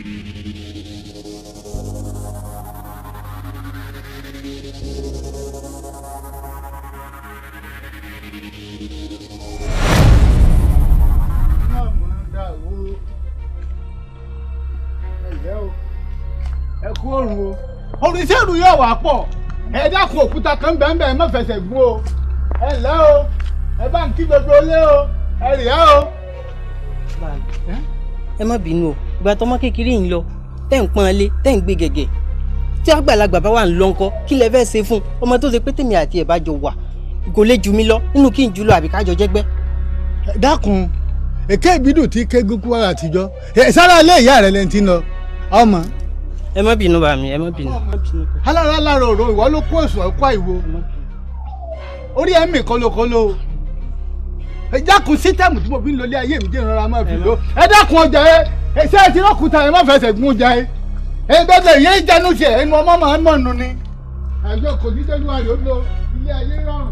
ẹ kú òrùn o òrùn iṣẹ́ ìlú yóò wá pọ̀ ẹ dákun òkúta kan bẹ́ẹ̀ bẹ́ẹ̀ má fẹsẹ̀ gún o ẹ ǹlẹ́ o ẹ bá ń kí gbogbo ilé o ẹ rìá o. ẹ má bínú o ìgbà tọmọ kékeré yìí lọ tẹ́ ń pọ́n lé tẹ́ ń gbé gẹ̀gẹ̀ tí àgbàlagbà bá wà ń lọ ńkọ́ kí lẹ fẹ́ ṣe fún ọmọ tó ṣe pé tèmi àti ẹ̀ bá jọ wà kò lè jù mí lọ nínú kí n jù lọ àbí kájọ jẹ́gbẹ́. dákun èké ìbídùn tí kégún kú wàrà àtijọ́ ẹ sára ilé ìyá rẹ lẹ́ni tí ń lọ ọmọ. ẹ má bínú bàmí ẹ má bínú. alára alára òrò ìwọ ló kó èso ẹ̀kọ́ àìwo orí ẹ̀ ń mì kólókóló ẹ dákun sítẹ́ẹ̀mù tí mo fi ń lọlé ayé mi dé ìrora máa fi lò ẹ dákun ọjà ẹ ẹ ṣé ẹ ti rọ́kùtà ẹ má fẹsẹ̀ gún ọjà ẹ ẹ bẹ́ẹ̀ yẹn jẹnu ṣe ẹnu ọmọ máa ń mọ̀nù ni àjọ kò ní tẹ́jú àrè ó lo ilé ayé rọrùn.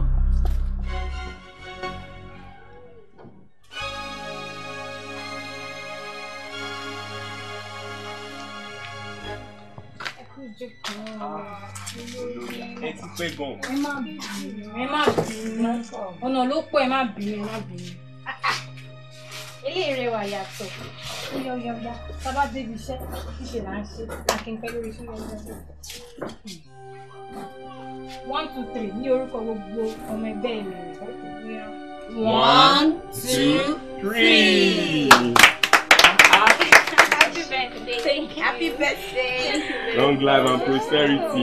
ẹ ti pẹ́ gan. ẹ má bínú ẹ má bínú ọ̀nà ló pọ̀ ẹ má bínú ẹ má bínú. eléyìí rẹwà yàtọ̀ yọyọyọ sábà débi iṣẹ́ ṣíṣe là ń ṣe akínpẹ́ lórí iṣẹ́ yọyọyọ. one two three ní orúkọ gbogbo ọmọ ẹgbẹ́ mi rẹ̀. One, two, three. Happy birthday. Thank you. Happy birthday. Long life and prosperity.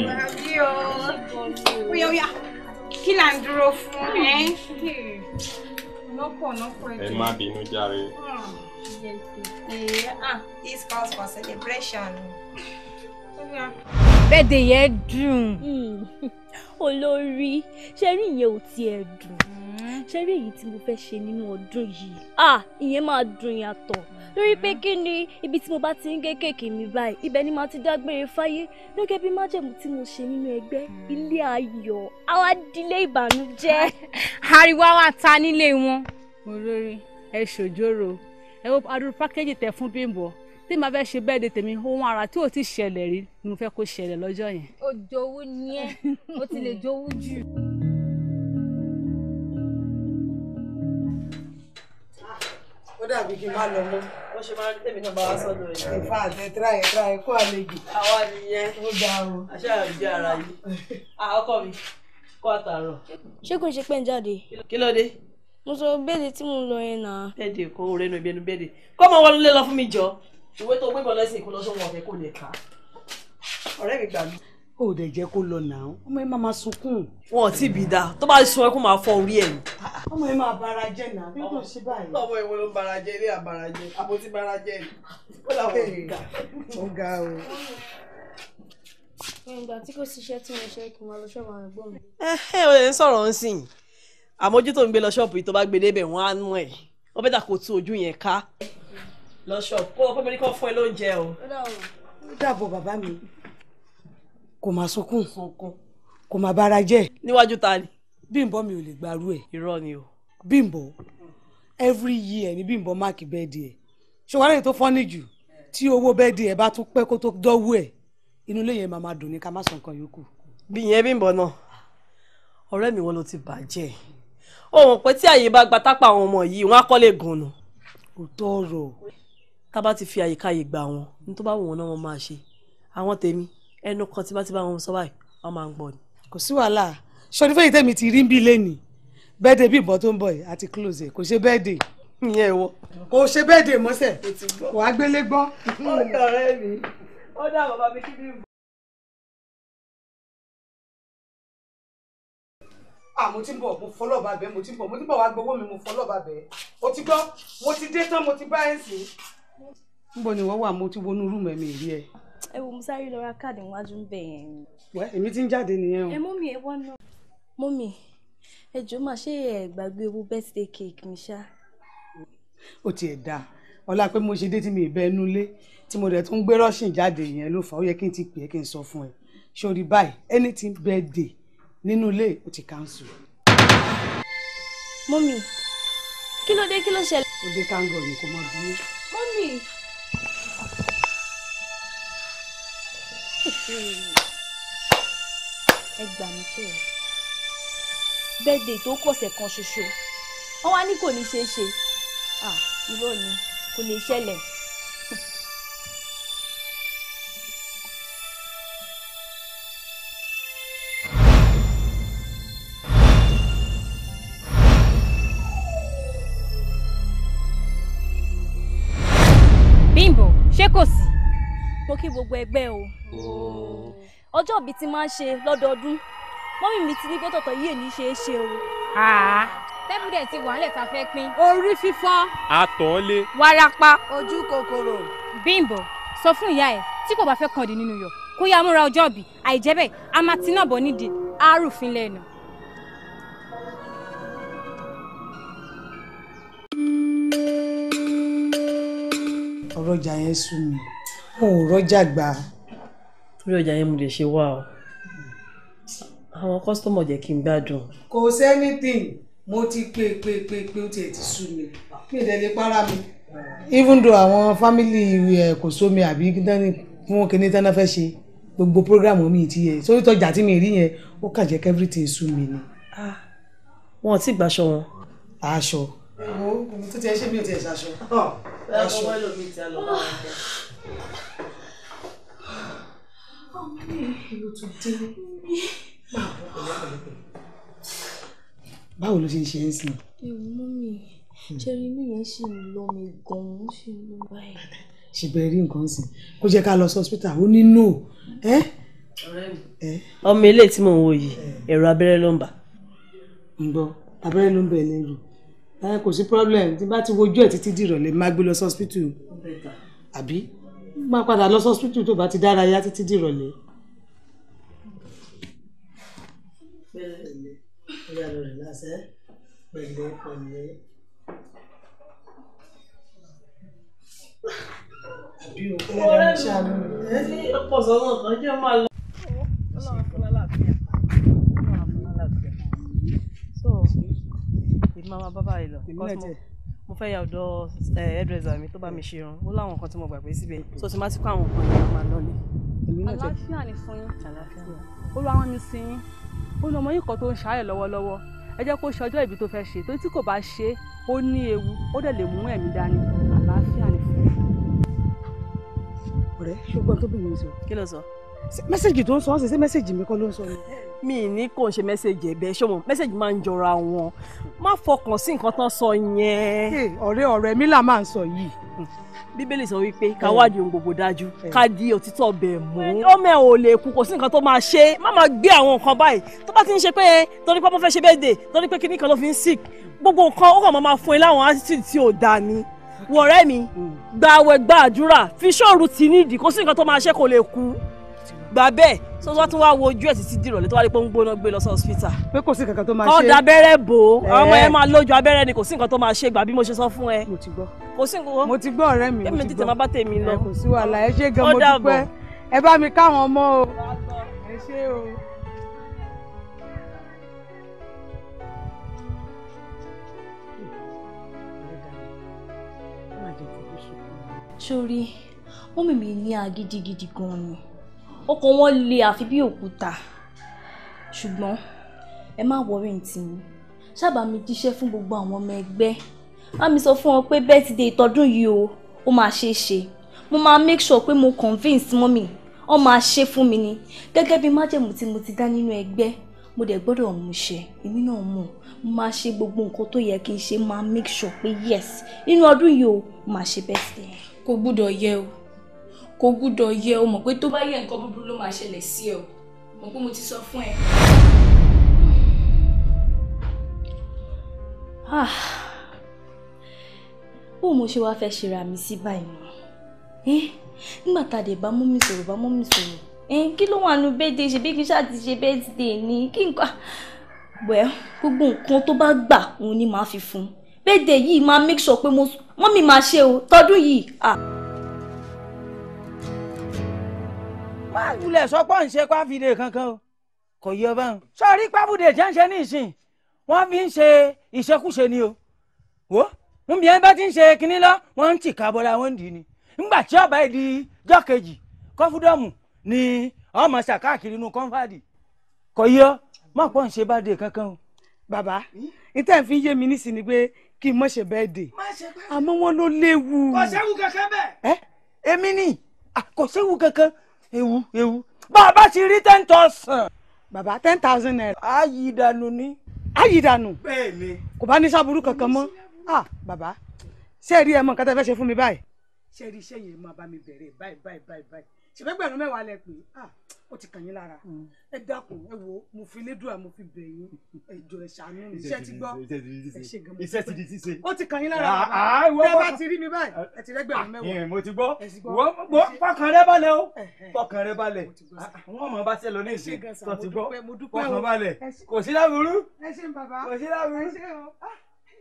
Oya oya, kí là ń dúró fún ẹ? Lọ́pọ̀ lọ́pọ̀ Ẹ má bínú jàre. This calls for celebration. Bẹ́ẹ̀dẹ̀ yẹn dùn. olórí ṣe rí ìyẹn ò tiẹ̀ dùn ṣe rí èyí tí mo fẹ́ ṣe nínú ọdún yìí ah ìyẹn máa dùn yàtọ̀ lórí pé kí ni ibi tí mo bá ti ń gé kéèkì mi báyìí ibẹ̀ ni màá ti dágbére fáyé gẹ́gẹ́ bí májẹ̀mú tí mo ṣe nínú ẹgbẹ́ ilé ayọ̀ àwa dílé ìbànújẹ́. Ariwo wa ta nílé wọn. Olórí ẹ ṣòjóró ẹ wo adúrú pákéjì tẹ fún Bímbọ́ tí màá fẹ́ ṣe bẹ́ẹ̀ de tèmi ohun ara tí ò ti ṣẹlẹ̀ rí ni mo fẹ́ kó ṣẹlẹ̀ lọ́jọ́ yẹn. ó jowú ni ẹ ó ti lè jowú jù. ó dàbí kí n má lọ mọ́ wọ́n ṣe máa ń tẹ̀mí náà bá wá sọ́dọ̀ rẹ̀. ìfà àtẹ tíráyẹ tíráyẹ kó àlejò. àwa nìyẹn ó ga o. àṣà àrùjẹ ara yìí. ọkọ mi kó àtàrọ. ṣé kò ń ṣe pé ń jáde. kí ló dé. mo sọ bẹ́ẹ̀dẹ̀ tí mo lọ yẹn náà. bẹ́ẹ̀dẹ̀ kó o rẹ́nu ibi ẹnu bẹ́ẹ̀dẹ̀ kó mọ wọnú lé lọ fún mi jọ ìwé tó gbébọn lẹ́sìn kó lọ sóhun ọ̀fẹ́ kò lè kà á. ọ̀rẹ́ mi gbà mí. ó dẹ̀ jẹ́ kó lọ nà án ọmọ ẹ máa máa sunkún. wọn ò tí ì bí dáa tó bá sun ẹkún máa fọ orí ẹ̀ ni. ọmọ ẹ máa bara jẹ́ nà bí kò ṣe báyìí. ọmọ ìwọ ló bara jẹ ilé àbara jẹ àpótí bara jẹ ni ó làwọn ò ga. ó ga o. ìgbà tí kò síṣẹ́ tí mo ṣe kí n máa lọ ṣọ́ọ̀bù àwọn ẹ̀gbọ́n mi. ẹ ẹ ò lè ń sọ̀rọ̀ ń sìn àmójútó ń gbé lọ ṣọ́ọ̀bù yìí tó bá gbé débẹ̀ wọ́n á nú ẹ̀ wọ́n bẹ́ẹ̀ dà kó tú ojú yẹn ká. lọ ṣọ́ọ̀bù kó o pé mo ní kó fún ẹ lóúnjẹ o. ó dàbọ̀ bàbá mi kò máa sunkún kò máa bara jẹ́. níwájú ta ni. Bímbọ́ mi ò lè gbarú ẹ̀. irọ́ ni o. Bímbọ́ every year ni Bímbọ́ máàkì bẹ́ẹ̀dì ẹ̀ ṣùgbọ́n èyí tó fọ́nì jù tí owó bẹ́ẹ̀dì ẹ̀ bá tún pẹ́ kó tó dọ́wọ́ ẹ̀ inú ilé yẹn máa máa dùn ní ká má sọ nǹkan yòókù. bí ìyẹn Bímbọ́ náà ọ̀rẹ́ mi wọn ló ti bàjẹ́ ó mọ̀ pé tí àyè bá gba tápà àwọn ọmọ yìí wọ́n á kọ́ lè gùn nù. kò tọrọ. tá a bá ti fi àyíká yìí gbà wọn ní tó bá wù wọn náà wọn máa ṣe àwọn tèmi ẹnu kan tí bá ti bá wọn sọ báyìí wọn máa ń gbọ́ ni. kò sí wàhálà sọdí fẹ́yìí tẹ̀mí ti rí ń bí lẹ́nìí bẹ́ẹ̀dẹ̀ bí ìbọn tó ń bọ̀ yìí àti close ẹ̀ kò ṣe bẹ́ẹ̀dẹ̀. ìyẹn ìwọ. kò ṣe bẹ́ẹ̀dẹ̀ mọ́sẹ̀ wàá gbélé gbọ́n. ọ̀rẹ́ mi ó dá bàbá mi kí bí. ah mo ti ń bọ̀ mo fọlọ́ bá bẹ́ẹ̀ mo ti ń bọ̀ mo ti ń bọ̀ wá gbowó mi mo fọlọ́ bá bẹ́ẹ̀ o ti gbọ́ mo ti dé tán mo ti bá ẹ̀ sìn. níbo ni wọ́n wà mo ti wọnú rúùmù ẹ̀mí rí ẹ. ẹ wo mo sáré lọ ra káàdì níwájú ń bẹ̀ yẹn. wẹ́ èmi ti ń jáde nìyẹn o. ẹ mọ́mì ẹ wọ́n náà. mọ́mì ẹ jọ̀ọ́ máa ṣe ẹ gbàgbé owó birthday cake mi ṣá. ó tiẹ̀ dáa ọlá pé mo ṣe dé tí mi ì bẹ ẹnu lé tí mo dẹ̀ tún gbé rọ́ṣìn jáde yẹn ló fà ó yẹ kí n ti pè é kí n sọ fún ẹ sórí báyìí anything birthday nínú ilé ó ti cancel. mọ́mì kí ló dé kí ló ṣẹlẹ̀. ó dé kángọ̀ ní kò mọ bí. mọ́mì ẹ gbà mí kẹ́ ẹ bẹ́ẹ̀dẹ̀ tó kọ̀sẹ̀ kan ṣoṣo wọ́n wá ní kò ní ṣeé ṣe ah irọ́ ni kò lè ṣẹlẹ̀. Bímbọ́ ṣé kò sí. mo kí gbogbo ẹgbẹ́ o ọjọ́ ìbí tí máa ń ṣe lọ́dọọdún mọ́mí mi ti ní pé tọ̀tọ̀ yìí èní ṣe é ṣe o. tẹ́bùdẹ̀ ti wà nílẹ̀ tá a fẹ́ pín. orí fífọ́ àtọ̀ọ́lé wárápá. ojú kòkòrò Bímbọ́ sọ fún ìyá ẹ̀ tí kò bá fẹ́ kàn dé nínú yọ̀ kó yá múra ọjọ́ ìbí àìjẹ́ bẹ́ẹ̀ a máa ti náà bọ̀ nídìí àárùfín lẹ́nu. ọ̀rọ̀ ọjà yẹn sú mi wọn ò rọ́jà gbà á. torí ọjà yẹn mo lè ṣe wá o àwọn kọ́sítọ́mọ̀ jẹ́ kí n gbádùn. kò sẹ́nítìn mo ti pè pè pè pé ó tiẹ̀ ti sú mi mi ì dẹ̀ para mi. even though àwọn fámìlì ẹ̀ kò sómi àbí dání fún kinní tán náà fẹ́ ṣe gbogbo programu mi ti yẹ sórí tọjà tí mi rí yẹn ó kà jẹ́ everything sú mi ni. wọn ò tí ì gbàṣọ wọn. aṣọ. wo omi tó tiẹ̀ ṣe mi ò tiẹ̀ ṣaṣọ. aṣọ báwo ló ṣe ń ṣe é sìn. ewu mú mi ṣẹ́rí inú yẹn ṣì ń lọ mi gan-an ó ṣì ń lọ báyìí. ṣèbẹ̀ rí nǹkan sìn kó jẹ́ ká lọ sí hospital ó ní no. ẹ́ ọmọ ilé tí mò ń wò yìí ẹ̀rọ abẹ́rẹ́ ló ń bà. ń gbọ́ abẹ́rẹ́ ló ń bẹ̀ lẹ́rù ẹ kò sí problem tí bá ti wojú ẹ̀ títí dìrọ̀lẹ́ má gbé lọ sí hospital àbí má padà lọ sí hospital tó bá ti dára yá títí dìrọ̀lẹ́. pẹ̀lẹ́ ọyà lọ rẹ lásẹ pẹ̀lẹ́ pẹ̀lẹ́. àbí o kí ló ń ṣàánú rẹ. ọ̀pọ̀ sọ́nà kan jẹ́ máa lọ. so èmi máa bá báyìí lọ because mo mo fẹ́ ya ọ̀dọ̀ hairdresser mi tó bá mi ṣe irun ó láwọn nǹkan tí mo gbàgbé síbẹ̀ so tí má ti kó àwọn nǹkan yẹn máa lọ ní. àlàáfíà ni fún yín olúwa ní sí yín ó ní ọmọ yìí kan tó ń ṣàárẹ̀ lọ́wọ́lọ́wọ́ ẹ jẹ́ kó ṣe ọjọ́ ìbí tó fẹ́ ṣe torí tí kò bá ṣe é ó ní ewu ó dẹ̀ lè mú ẹ̀mí dání àlàáfíà ni fún yín. ọ̀rẹ́ ṣùgbọ́n tó bìnrin sọ. kí ló sọ. mẹ́sẹ̀gì tó ń sọ ọ́ sì ṣe mẹ́sẹ̀gì mi kọ́ ló ń sọ ni. mi ní kò ń ṣe mẹ́sẹ̀gì ẹ̀bẹ̀ ṣé mo mẹ́sẹ̀gì máa ń jọra wọn má fọkàn sí nǹkan tán sọ yẹn. ọ̀rẹ́ ọ̀rẹ́ mi là máa ń sọ yìí. bíbélì sọ wípé ká wádìí ohun gbogbo dájú ká di òtítọ́ bẹ̀ mú. ọmọ ẹ ò lè kú kò sí nǹkan tó máa ṣe má máa gbé àwọn nǹkan báyìí tó bá ti ń ṣe pé torí pé ọmọ fẹ́ ṣe birthday torí pé kíní kan ló fi ń sick gbogbo nǹkan ó kàn máa fún ẹ láwọn attitude tí ò dáa ni wọ̀rẹ́ mi gba àwẹ̀ gba àdúrà fi ṣọ́ọ̀rù tì nídìí kò sí nǹkan tó máa ṣe kò lè kú gbà bẹ́ẹ̀ tó wá tún wá wo ojú ẹ̀ títí dìrọ̀lẹ́ tó wá rí pé ń gbóná gbé lọ sí hospital. pé kò sí kankan tó máa ṣe. kọ́ da abẹ́rẹ́ bò ó àwọn ọmọ yẹn máa lójú abẹ́rẹ́ ni kò sí nǹkan tó máa ṣe gbà bí mo ṣe sọ fún ẹ. mo ti gbọ́. kò sí nǹkan. mo ti gbọ́ ọ̀rẹ́ mi. èmi tètè máa bá tèmi lọ. kò sí wàhálà ẹ ṣé gan mo dúpẹ́ ẹ bá mi káwọn ọmọ o. ẹ ṣé o. sórí mọ́mì mi ní agídí gidi gan ni ọkàn wọn le àfi bí òkúta ṣùgbọ́n ẹ má wọrí ntì mi sábà mi jíṣẹ́ fún gbogbo àwọn ọmọ ẹgbẹ́ bá mi sọ fún wọn pé birthday tọdún yìí o ó máa ṣe é ṣe mo máa make sure pé mo convince mọ́mì wọ́n máa ṣe fún mi ni gẹ́gẹ́ bí májẹ̀mú tí mo ti dá nínú ẹgbẹ́ mo dẹ̀ gbọ́dọ̀ mú ṣẹ èmi náà mọ̀ mo máa ṣe gbogbo nǹkan tó yẹ kí n ṣe máa make sure pé yes nínú ọdún yìí o máa ṣe birthday. kò gbúdọ̀ yẹ o kò gbúdọ̀ yẹ o mọ̀ pé tó bá yẹ nǹkan búburú ló máa ṣẹlẹ̀ sí ẹ o mọ̀ pé mo ti sọ fún ẹ. bó mo ṣe wáá fẹ́ ṣera mi sí báyìí mọ́ nígbà tá a dẹ̀ bá mú mi sọ̀rọ̀ bá mú mi sọ̀rọ̀ kí ló wà nù bẹ́ẹ̀dẹ̀ ṣe bí kí n ṣáà ti ṣe bẹ́ẹ̀dẹ̀ ni kí nǹkan wẹ́ gbogbo nǹkan tó bá gbà òun ni màá fi fún un bẹ́ẹ̀dẹ̀ yìí máa make sure pé mọ́mì máa ṣe o tọdún yìí. máa wulẹ̀ sọ pé ń ṣe pàfìdè kankan o kò yọ báwọn. sọ̀rí pàfìdè jẹ́ ń ṣe ní ìsìn wọ́n fi ń ṣe ìṣekúṣe ni o wò ń bí ẹni bá ti ń ṣe kinní lọ wọ́n ń tìka bọ́lá wọn dì í ni ńgbà tí ọba yìí di jọ́ kejì kọ́fúdọ́ọ̀mù ni ọmọ ṣàkáàkiri inú kọ́ńfàdì kò yọ má pọ̀ ń ṣe bá dé kankan o. bàbá níta fi ń yé mi nísìnyí pé kí n mọ̀ ṣe bẹ́ẹ̀ dé àmọ́ wọn ló léwu. kò séwu kankan bẹ́ẹ̀. ẹ èmi ni Ah, kò séwu kankan ewu ewu bá a bá ti rí ten thousand. bàbá ten thousand naira. a yí dànù ni. a yí dànù. bẹ́ẹ̀ni. kò bá ní sábúrú kankan mọ́ ah bàbá ṣé ẹ rí ẹ mọ nǹkan tẹ́ fẹ́ ṣe fún mi báyìí. ṣé ẹ rí iṣẹ́ yẹn máa bá mi bẹ̀rẹ̀ báyìí báyìí báyìí báyìí ṣèfẹ́gbẹ̀rún mẹ́wàá lẹ pé ah ó ti kàn yín lára ẹ dákun ẹ wo mo fi lédùá mo fi bẹ̀ yín ẹ jọ̀ọ́ ẹ ṣàánú mi iṣẹ́ ti gbọ́ ẹ ṣe gan mo iṣẹ́ ti di ṣíṣe. ó ti kàn yín lára Ah, bàbá ah, ìwọ tẹ́ bọ́- bá ti rí mi báyìí ẹ ti rẹ́gbẹ̀rún mẹ́wàá. ìyẹn mo ti gbọ́ ẹ ti gbọ́. wọ́n wọ́n fọkàn rẹ balẹ̀ o fọkàn rẹ balẹ̀ wọ́n mọ̀ bá ṣe lọ ní Ẹ ṣé ìsìn gan sà, tó mo ti gbọ́ dúpẹ́, mo dúpẹ́ o. fọkàn balẹ̀ Ẹ ṣé. kò sí láburú ẹ ṣe bàbá kò sí láburú. ẹ ṣe o. Ah.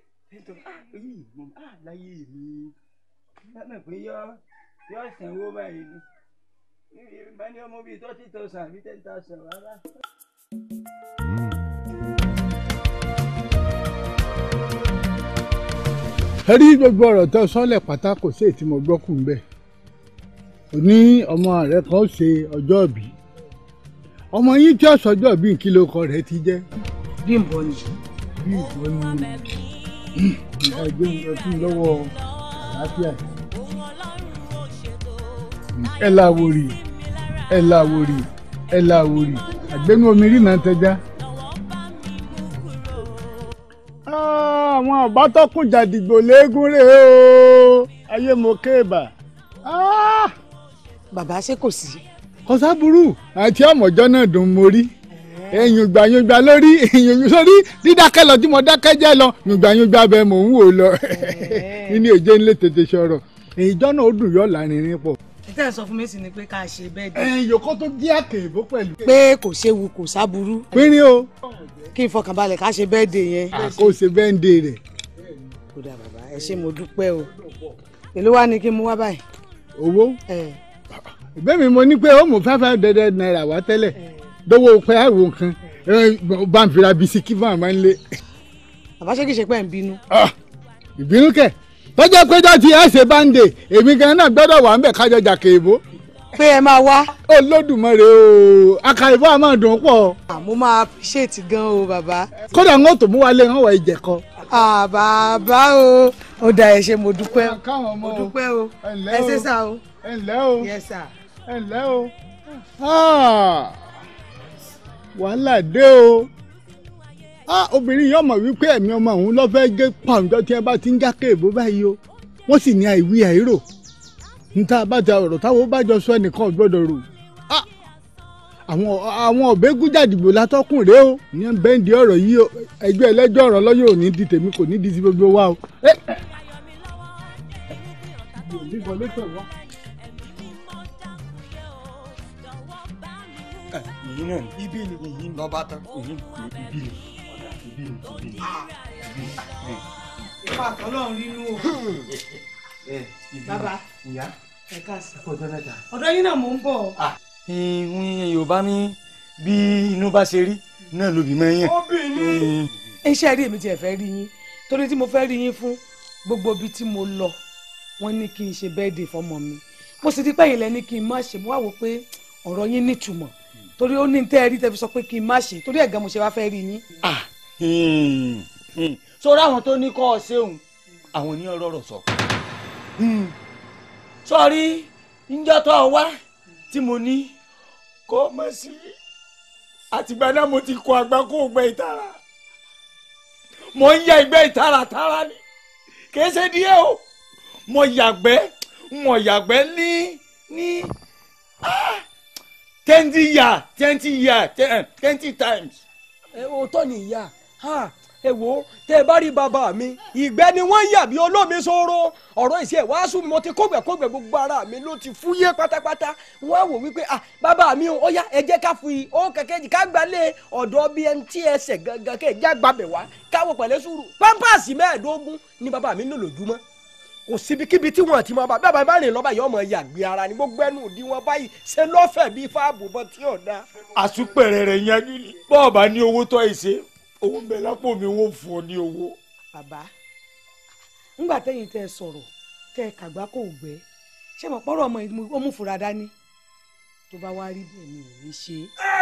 láyé mi lọ́nà pé yọ yọ sanwó báyìí ni bá ní ọmọ bíi thirty thousand àbí ten thousand rárá. ẹ rí gbogbo ọ̀rọ̀ tó sọ́lẹ̀ pátá kò sí èyí tí mo gbọ́ kù ń bẹ̀ òní ọmọ rẹ kan ó ṣe ọjọ́ ìbí ọmọ yín tí ọ̀sọ́ ọjọ́ ìbí kí ló kọ rẹ̀ ti jẹ́. Bímbọ́ ni. Bímbọ́ ni ẹgbẹ́ ń lọ sí lọ́wọ́ àlàáfíà ẹ láwòrì ẹ láwòrì ẹ láwòrì àgbẹ̀nu omi rí náà tẹja. Ah, àwọn àbátọ́kùn jàdìgbò léegun rè o ayé mo kéèbà. bàbá ṣé kò sí. kọsáburú àti ọmọjọ náà dùn mo rí yùngbàyùngbà lórí yùngbà sórí dídákẹ́ lọ tí mo dákẹ́ jẹ́ lọ yùngbàyùngbà bẹ́ẹ̀ mò ń wò lọ nínú èjé ńlẹ̀ tètè sọ̀rọ̀ ìjọ náà ó dùn yọ̀ lárinrin pọ̀. ìtẹ́ ẹ̀ sọ fún mi sì ni pé ká ṣe bẹ́ẹ̀ dé. ẹ̀yìn yòókò tó jẹ́ àkèébó pẹ̀lú. pé kò séwu kò sáburú. pínrín o. kí n fọkànbalẹ̀ ká ṣe bẹ́ẹ̀ dé yẹn. kó o ṣe bẹ́ẹ̀ ń de rẹ̀. kó dà bàbá ẹ ṣé mo dúpẹ́ o èló wá ní kí n mú wá báyìí. owó ìgbẹ́ mi mo ní pé ó mú five five hundred naira wá tẹ́lẹ̀ dówó pé àìwò nǹkan ẹ, bá ń fira bisikí fún àmọ́ ńlẹ̀. bàbá ṣé kìí ṣe pé ẹ̀ ń bínú. ìbínú kẹ̀ tọ́jọ́ péjọ ti ẹ̀ ṣe báńdè èmi gan náà gbọ́dọ̀ wà ń bẹ̀ kájọ jà kéèbó. pé ẹ máa wá. olódùmarè o àkàìbọ̀ àmọ́ dùn pọ̀. mo máa appreciate gan o bàbá. kódà ń tó mú wálé ń wọ ìjẹ̀kọ. Ah, bàbá o ó dà ẹ ṣé mo dúpẹ́ mo dúpẹ́ o ẹ ṣé sà o. ẹ ǹlẹ́ o yes sà. ẹ ǹlẹ́ o Ah, wàhálà dé o Ah, obìnrin yìí ọmọ wípé ẹ̀mí ọmọ òun lọ́ fẹ́ gé pàǹjọ́ tí ẹ bá ti ń já kéèbó báyìí o wọ́n sì ní àìwí àìrò níta bàjẹ́ ọ̀rọ̀ táwọn bá jọ sọ ẹnìkan ò gbọ́dọ̀ rò Ah, àwọn àwọn ọ̀bẹ́gúnjàdìgbò látọ́kùn rèé o ìyẹn bẹ́ǹdì ọ̀rọ̀ yìí o ẹjọ́ ẹlẹ́jọ́ ọ̀rọ̀ lọ́yọ̀ ò ní di tèmi kò ní di ti gbogbo wa o. Eh, eh. ìyín náà ni ibi ni ìyín lọ́ba tán ìyín ibi ni ibi ni ibi ni. ìfà àtọ́lọ́run rínú o. bàbá ìyá ẹ káàsì. ọjọ́ mẹ́ta. ọ̀dọ̀ yín náà mò ń bọ̀. ìwọ̀n yorùbá ní bí inú bá ṣe rí náà lóbi máa ń yàn. obìnrin. iṣẹ́ rí èmi tiẹ̀ fẹ́ rí yín torí tí mo fẹ́ rí yín fún gbogbo ibi tí mo lọ wọ́n ní kí n ṣe bẹ́ẹ̀dì fọmọ mi mo sì ti pẹ́yìn lẹ́ni kí n má ṣe mo wá wò pé ọ̀rọ̀ yín nítumọ̀ torí ó ní tẹ́ ẹ rí tẹ́ fi sọ pé kí n má ṣe torí ẹ̀gán mo ṣe wá fẹ́ rí yín. sórí àwọn tó ní kọ́ ọ ṣéun àwọn ní ọ̀rọ̀ rọ̀ sọ. sọ́ọ́rí níjọ́ tó ọ wá tí mo ní kó mọ̀ sí àtìgbà náà mo ti kó àgbà kó gbẹ ìtara mo ń ya ìgbẹ́ ìtara tara ni kìí ṣe díẹ̀ o mo yàgbẹ́ mo yàgbẹ́ ní ní ah, twenty year twenty year twenty times. ẹ o tọ́ ni ìyá ha ẹ wo tẹ ẹ bá rí bàbá mi ìgbẹ́ ni wọ́n yà bí olómi sóró ọ̀rọ̀ ìṣe wàásù mi mo ti kógbẹ̀kógbẹ̀ gbogbo ara mi ló ti fúyẹ́ pátápátá wọ́n á wò wípé ah bàbá mi ó yá ẹ jẹ́ ká fi ó kẹ̀kẹ́ jì ká gbalẹ̀ ọ̀dọ̀ bí ẹni tí ẹsẹ̀ gangan kẹ́ ẹ já gbàbẹ̀ wá káwọ́ pẹ̀lẹ́ sùúrù pampasì mẹ́ẹ̀ẹ́dógún ni bàbá mi ń lò lójúmọ́ kò síbikíbi tí wọn ti máa bá bàbá bá rìn lọ́ba yìí ọmọ yàgbé ara ni gbogbo ẹnu òdi wọn báyìí ṣe lọ́fẹ̀ẹ́ bíi fáàbù bọ́ tí ò dáa. àsùpẹ̀rẹ̀ rẹ̀ yanjú ni bọ́ọ̀ bá ní owó tó ẹ̀ ṣe owó ń bẹ lápò mi wọ́n fún ọ ní owó. bàbá ńgbà tẹ́yìn tẹ́ ẹ sọ̀rọ̀ tẹ́ ẹ kàgbá kò gbẹ ṣé mo pọ́rọ̀ ọmọ yìí ó mú fura dání tó bá wá rí bẹ́ẹ̀ mi ò ní ṣe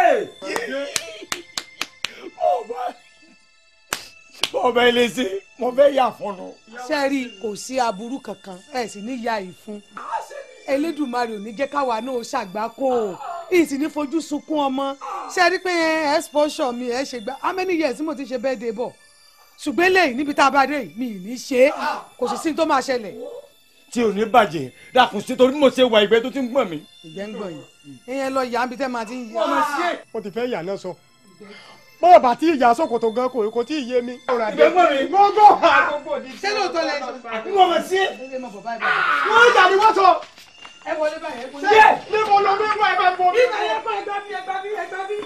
ọba ilé ṣe mo fẹ́ yà fọ́nù. ṣe rí kò sí aburú kankan ẹ sì ní ya ìfun Elédùmarè ò ní jẹ́ káwa náà ṣàgbákò ìyìn sì ní fojú sunkún ọmọ ṣe rí pé exposure mi ẹ ṣe gbá how many years tí mo ti ṣe birthday bọ̀ ṣùgbọ́n eléyìí níbi tá a bá dé yìí mi ì ní ṣe é kò sì sí ní tó máa ṣẹlẹ̀. tí ò ní bàjẹ́ dàkún sí torí mo ṣe wà ìgbẹ́ tó ti ń gbọ̀n mi. ìgbẹ́ ń gbọ̀n yìí ìyẹn lọ yà á bí tẹ́ máa ti ń yà. mo ti fẹ́ yà náà sọ bọ́ọ̀ bá tí ìyá sókòtò gan kò kò tí ì yé mi. ìgbẹ́gbọ́n mi gbogbo ṣé lóòótọ́ lẹ sọ. wọ́n mọ̀ sí. wọ́n jà ní wọ́n sọ. ẹ wọlé báyìí ẹ wọlé. ṣé níbo lọ ní ìwọ ẹgbẹ́ bọ̀. ìgbà yẹn kọ́ ẹgbẹ́ bí ẹgbẹ́ bí ẹgbẹ́ bí.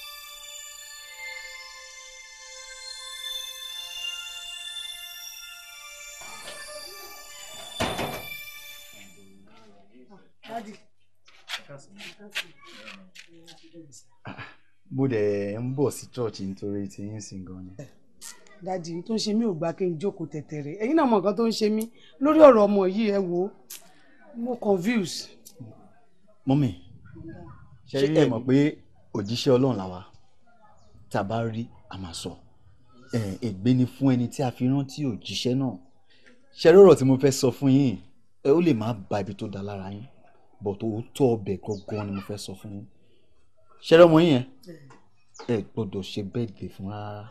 mo dẹ̀ ń bọ̀ sí church nítorí tí yín sìn gan ni. dadi tó ń ṣe mí ò gbà kí n jókòó tẹ̀tẹ̀rẹ̀ ẹ̀yin náà mọ̀ nǹkan tó ń ṣe mí lórí ọ̀rọ̀ ọmọ yìí ẹ wo mo confuse. mọ́mì ṣé ẹ mọ̀ pé òjíṣẹ́ ọlọ́run làwa tá a bá rí a máa sọ ẹ ègbé ni fún ẹni tí a fi rántí òjíṣẹ́ náà ṣe rọrọ tí mo fẹ́ sọ fún yín ẹ ó lè má ba ibi tó da lára yín bọ̀ tó tọ́ ọbẹ̀ gangan ni mo fẹ́ sọ fún yín ṣe rọmọ yín yẹn ẹ gbọ́dọ̀ ṣe bẹ́ẹ̀ dé fún rárá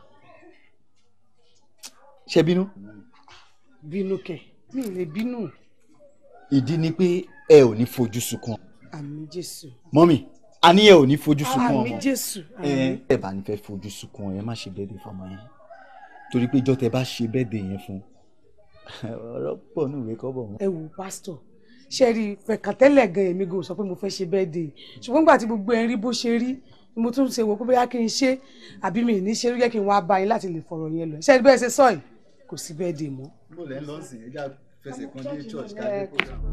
ṣe bínú. bínú kẹ mi ò lè bínú. ìdí ni pé ẹ ò ní fojú sunkún àmì jésù. mọ́mì a ní ẹ ò ní fojú sunkún àmì ọmọ jésù. ẹ ẹ bá ní fẹ́ fojú sunkún ẹ má ṣe bẹ́ẹ̀ dé fọmọ yẹn torí pé ìjọ́ tẹ bá ṣe bẹ́ẹ̀ dé yẹn fún ọ̀rọ̀ pọ̀ ní ìwé kọ́bọ̀ wọn. ẹ wò pásítọ̀ ṣe rí fẹ̀kàntẹ́lẹ̀ gan èmi gan sọ pé mo fẹ́ ṣe birthday ṣùgbọ́n nígbà tí gbogbo ẹ̀ ń rí bó ṣe rí ni mo tún ṣe wò pé bóyá kí n ṣe àbí mi ì ní ṣe rí yẹ kí n wá bá yín láti lè fọ̀rọ̀ yẹn lọ ṣe é bẹ́ẹ̀ ṣe sọ yìí kò sí birthday mọ́. bó lẹ́ ń lọ sìn ẹja fẹsẹ̀ kan dé church káàdé kó sàn.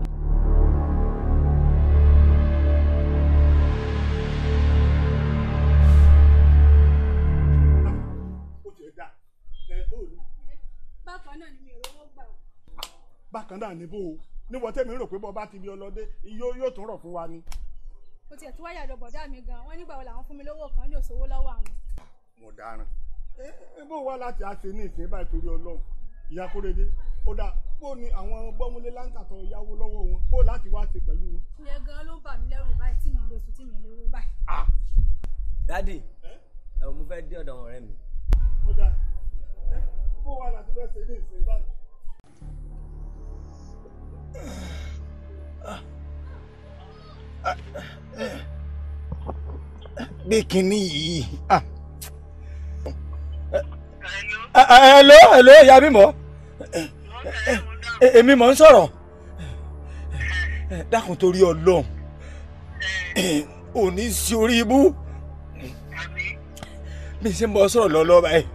bákan náà ni mi ò rówó gbà ó. bákan náà níbo o níwọ tẹ́mi rò pé bọ́ bá ti bí ọlọ́dẹ yóò yóò tún rọ̀ fún wa ni. mo tiẹ̀ tún wáyà lọ bọ̀dá mi gan wọ́n nígbà wo làwọn fún mi lówó kan ní òṣòwò lọ́wọ́ àwọn. mo dáràn. ẹ ẹ bó wá láti àṣẹ ní ìsìn báyìí torí ọlọ́run ìyá kórede ó dà bó ni àwọn bọ́múlé láǹtà tó yáwó lọ́wọ́ wọn bó láti wá ṣe pẹ̀lú wọn. ìyẹn gan ló ń bà mí lẹ́rù báyìí tí mi lè sùn tí mi lè wó báyìí. dádì ẹ mo fẹ́ dé ọ̀dọ̀ àwọn ọ̀rẹ́ mi. ó dà ẹ bó wá láti fẹ́ ṣe ní ìsìn báyìí. gbé kinní yìí. hello hello ìyá bímọ èmi mọ̀ ń sọ̀rọ̀ dákun torí ọlọ́run òní sí orí ibú bí n ṣe ń bọ́ sọ̀rọ̀ lọ́lọ́ báyìí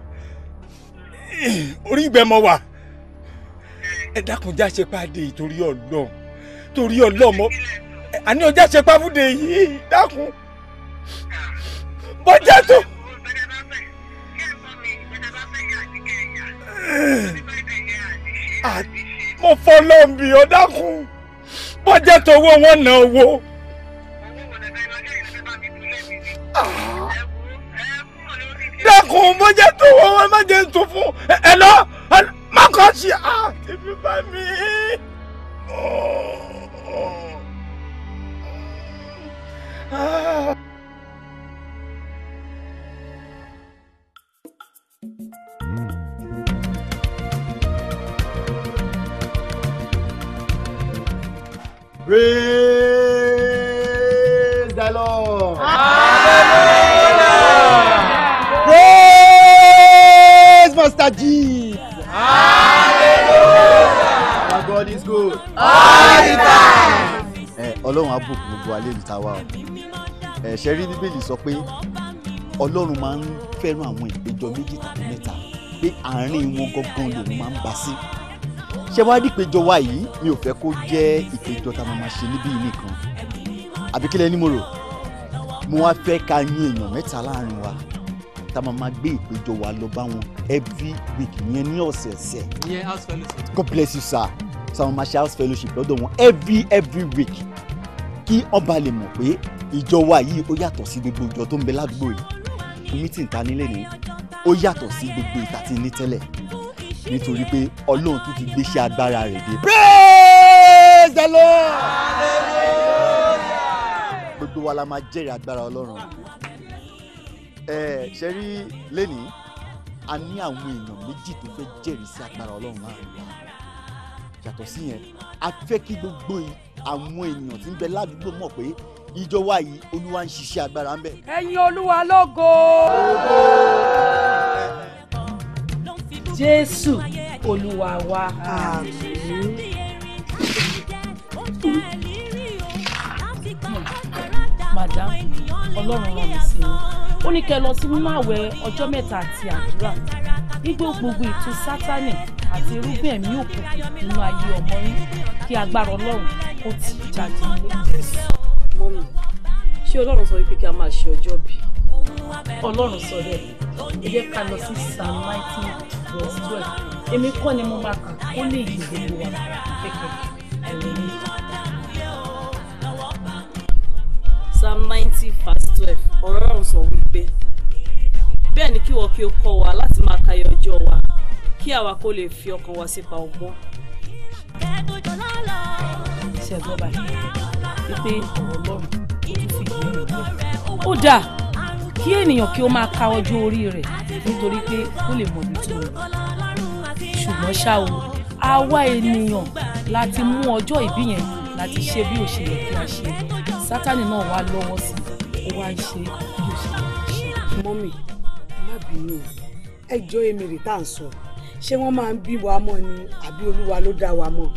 orí ìgbẹ́ mọ wà ẹ dákun já ṣe pàdé torí ọlọ́run torí ọlọ́run mọ àní ọjà ṣe pàfùdé yìí dákun bọ́jà tó. mo fọlọ́n bí ọ dákun bọ́jà tó owó wọn ná owó. dákun bọ́jà tó owó wọn má jẹ́ tún fún ẹ lọ má kọ́ sí à tèmi bá mi. Ah. Praise the Lord. Praise Master Jesus. Our God is good. All the time. Ẹ Ọlọ́run á bùkún gbogbo alẹ́ ìta wa o. Ẹ ṣe rí Bíbélì sọ pé Ọlọ́run máa ń fẹ́ràn àwọn ìpéjọ méjì tàbí mẹ́ta pé àárín wọn gangan lòun máa ń bá sí. Ṣé wàá rí ìpéjọ wa yìí? Mi ò fẹ́ kó jẹ́ ìpéjọ tá a máa ṣe níbí yìí nìkan. Àbí kílẹ̀ ni mo rò? Mo wá fẹ́ ká yín èèyàn mẹ́ta láàrin wa tá a máa máa gbé ìpéjọ wa lọ bá wọn every week yẹn ní ọ̀sẹ̀ọ̀sẹ̀. ìyẹn house fellowship. God bless you sir. So àwọn máa ṣe house fellowship lọ́dọ̀ wọn every every week. kí ọba lè mọ̀ pé ìjọ wa yìí ó yàtọ̀ sí gbogbo ìjọ tó ń bẹ ládùúgbò yìí mítìn ta nílé ni ó yàtọ̀ sí gbogbo ìta tí ń ní tẹ́lẹ̀ nítorí pé ọlọ́run tún ti gbéṣẹ́ agbára rẹ̀ dé. praise the lord. gbogbo wa la máa jẹ́rìí agbára ọlọ́run ẹ ṣe rí lẹ́nìí a ní àwọn èèyàn méjì tó fẹ́ jẹ́rìí sí agbára ọlọ́run láàrin wa yàtọ̀ sí yẹn a fẹ́ kí gbogbo yìí àwọn èèyàn tí ń bẹ ládùúgbò mọ̀ pé ìjọ wa yìí olúwa ń ṣiṣẹ́ agbára ń bẹ. ẹ̀yin olúwa lógo. jésù olúwa wa. madam ọlọ́run rán mi sí i ó ní kẹ́ ẹ lọ sí nínú àwẹ̀ ọjọ́ mẹ́ta àti àdúrà gbígbó gbogbo ètò sátánì àti irúgbìn ẹ̀mí òkùnkùn nínú ayé ọmọ yín kí agbára ọlọ́run kó tì í jáde nílé. mọ́mí ṣé ọlọ́run sọ wípé kí a máa ṣe ọjọ́ bí? ọlọ́run sọ bẹ́ẹ̀ ẹ jẹ́ ká lọ sí psalm nineteen verse twelve èmi kọ́ ni mo máa kà ó lè yí gbogbo wa kẹ̀kẹ́ ẹ̀rọ mi. psalm ninety verse twelve ọ̀rọ̀ ọ̀run sọ wípé bẹ́ẹ̀ ni kí wọ́n kí o kọ́ wa láti máa ka iye ọjọ́ wa kí àwa kó lè fi ọkàn wa sípa ọgbọ́n. ṣe gbọ́ báyìí wípé ọ̀rọ̀ ọlọ́run ó tún fi ìdí rẹ̀ ó dáa kí ènìyàn kí ó máa ka ọjọ́ orí rẹ̀ nítorí pé ó lè mọ̀ ibi tó ń lọ ṣùgbọ́n ṣá o àwa ènìyàn láti mú ọjọ́ ìbí yẹn láti ṣe bí ó ṣe yẹ kí a ṣe sátánì náà wá lọ́wọ́ sí i ó wá ń ṣe bí ó ṣe yẹ kí a ṣe. mọ́mì ẹ má bínú o ẹ jọ èmèrè tá à ń sọ ṣé wọ́n máa ń bí wa mọ́ ni àbí olúwa ló dá wa mọ́.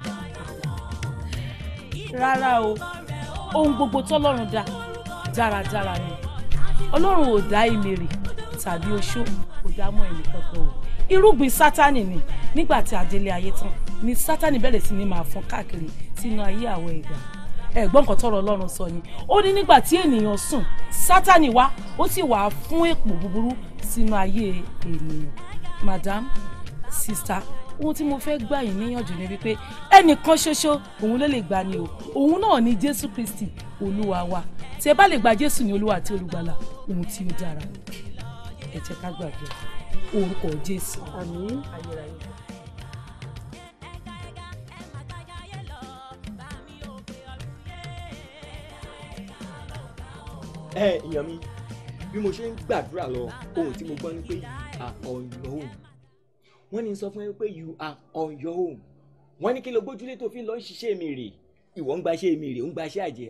rárá o ohun gbogbo tọ́lọ́run dá dáradára ni ọlọ́run ò dá ìmèrè tàbí oṣó kò dá mọ́ ẹnì kankan o irúgbìn sátánì ni nígbà tí adélé ayé tán ni sátánì bẹ̀rẹ̀ sí ni máa fọ́n káàkiri sínú ayé àwọn ẹ̀dá ẹ̀gbọ́n nǹkan tọ́rọ̀ ọlọ́run sọ ni ó ní nígbà tí ènìyàn sùn sátánì wá ó sì wà fún èpò búburú sínú ayé ènìyàn madam sista ohun tí mo fẹ́ gbà yín níyànjú ni wípé ẹnìkan ṣoṣo òun ló lè gbà ni o òun náà ni jésù kristi olúwa wa tí ẹ bá lè gba jésù ní olúwa àti olùgbàlà ohun tí ó dára ẹ jẹ́ ká gbàgbé orúkọ jésù. àmín. ayérayé. ẹ èèyàn mi bí mo ṣe ń gbàdúrà lọ ohun tí mo gbọ́ ni pé you are on your own wọ́n ní sọ fún ẹ pé you are on your own wọ́n ní kí ló gbójúlé tó fi lọ ń ṣiṣẹ́ mi rè ìwọ ń gbaṣẹ́ mi rè ń gbaṣẹ́ àjẹ́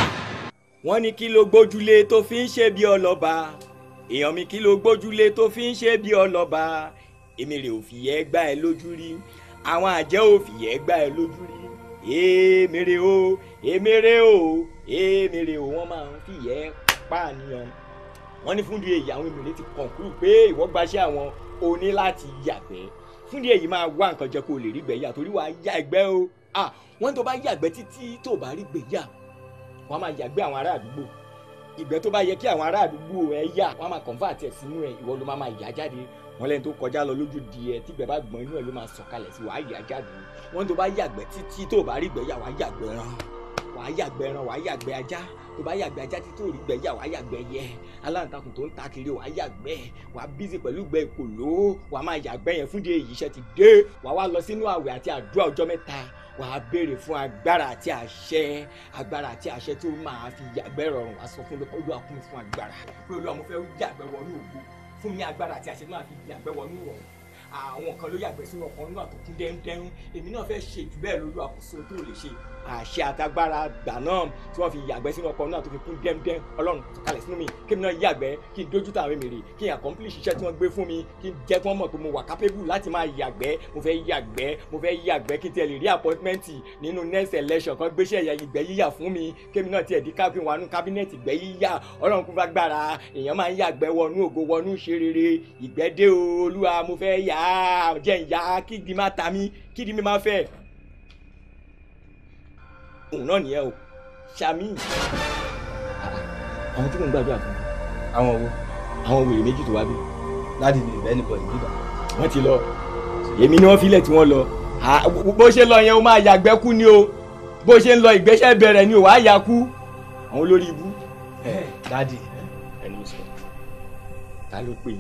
wọ́n ní kí ló gbójúlé tó fi ń ṣe bí ọlọ́ba èèyàn mi kí ló gbójúlé tó fi ń ṣe bí ọlọ́ba èmi rè ò fìyẹ́ gbá ẹ lójú rí àwọn àjẹ́ ò fìyẹ́ gbá ẹ lójú rí èmi rè o èmi rè o èmi rè o wọ́n máa ń fìyẹ́ pààyàn wọ́n ní fúndì èyí àwọn èmi rè ti kọ̀ǹkúrú pé ìwọ gbaṣẹ́ àwọn o ní láti yàgbẹ́ fúndì èyí máa wá nǹkan jẹ kó o lè rí gbẹ̀yà torí wàá yàgbẹ́ o ah wọ́n tó bá yàgbẹ́ títí tó bá rí gbẹ̀yà wọ́n á máa yàgbẹ́ àwọn ará àdúgbò ìgbẹ́ tó bá yẹ kí àwọn ará àdúgbò ẹ yà wọ́n á máa convert ẹ̀ sínú ẹ̀ ìwọ ló máa máa yà jáde wọ́n lẹ́ni tó kọjá lọ lójú di ẹ tí gbẹ́ bá gbọ́n inú ẹ̀ ló máa sọ̀kalẹ̀ sí wàá yà jáde wọ́n tó bá yàgbẹ́ títí tó bá rí gbẹ̀yà wàá yàgbẹ́ ran wàá yàgbẹ́ ran wàá yàgbẹ́ ajá tó bá yàgbẹ́ ajá títí tó rí gbẹ̀yà wàá yàgbẹ́ yẹ aláǹtakùn tó ń ta kiri wàá yàgbẹ́ wàá bízì pẹ̀lú gbẹ ìpòló wàá máa yàgbẹ́ yẹn fúndé èyí iṣẹ́ ti dé wàá wá lọ sínú àwẹ̀ àti àdúrà ọjọ́ mẹ́ta wàá béèrè fún agbára àti àṣẹ agbára àti àṣẹ tí ó máa fi yàgbẹ́ rọrùn wàá sọ fún olúwa kún mi fún agbára pé olúwa mo fẹ́ yàgbẹ́ wọnú ògo fún mi agbára àti àṣẹ tí máa fi yàgbẹ́ wọnú rọrùn àwọn kan ló yàgbẹ́ sínú ọkàn nínú àtòkún dẹ́ndẹ́rún èmi náà fẹ́ ṣe jù bẹ́ẹ̀ lórí àkóso tó lè ṣe àṣẹ àtagbára gbà náà tí wọ́n fi yàgbẹ́ sínú ọkàn náà tó fi kún dẹ́ndẹ́n ọlọ́run tó kalẹ̀ sínú mi kí mi náà yàgbẹ́ kí n dójú tàwọn èmèrè kí n accomplish iṣẹ́ tí wọ́n gbé fún mi kí n jẹ́ kí wọ́n mọ̀ pé mo wà capable láti máa yàgbẹ́ mo fẹ́ yàgbẹ́ mo fẹ́ yàgbẹ́ kí n tiẹ̀ lè rí appointment nínú next election kan gbéṣẹ́ ẹ̀yà ìgbẹ́ yíyà fún mi kí mi náà tiẹ̀ di kábí wọnú cabinet ìgbẹ́ yíyà ọlọ́run kún fagbára èèyàn máa ń yàgbẹ́ wọnú ògo wọnú ṣe rere ìgbẹ́ dé o olúwa mo fẹ́ yà á jẹ́ ìyá kídi má ta mí kídi mi má fẹ́ òun náà nìyẹn o ṣàmì. àwọn tí mò ń gbàdúrà fún àwọn wo àwọn wèrè méjì tó wá bí. láti lè bẹ́ẹ̀ nìkan ìbíbà. wọ́n ti lọ èmi ni wọ́n filẹ̀ tí wọ́n lọ bó ṣe lọ yẹn o máa yàgbẹ́ kú ni o bó ṣe ń lọ ìgbésẹ̀ bẹ̀rẹ̀ ni ò wá ya kú àwọn olórí ibú. dádì ẹni sọ ta ló pè yín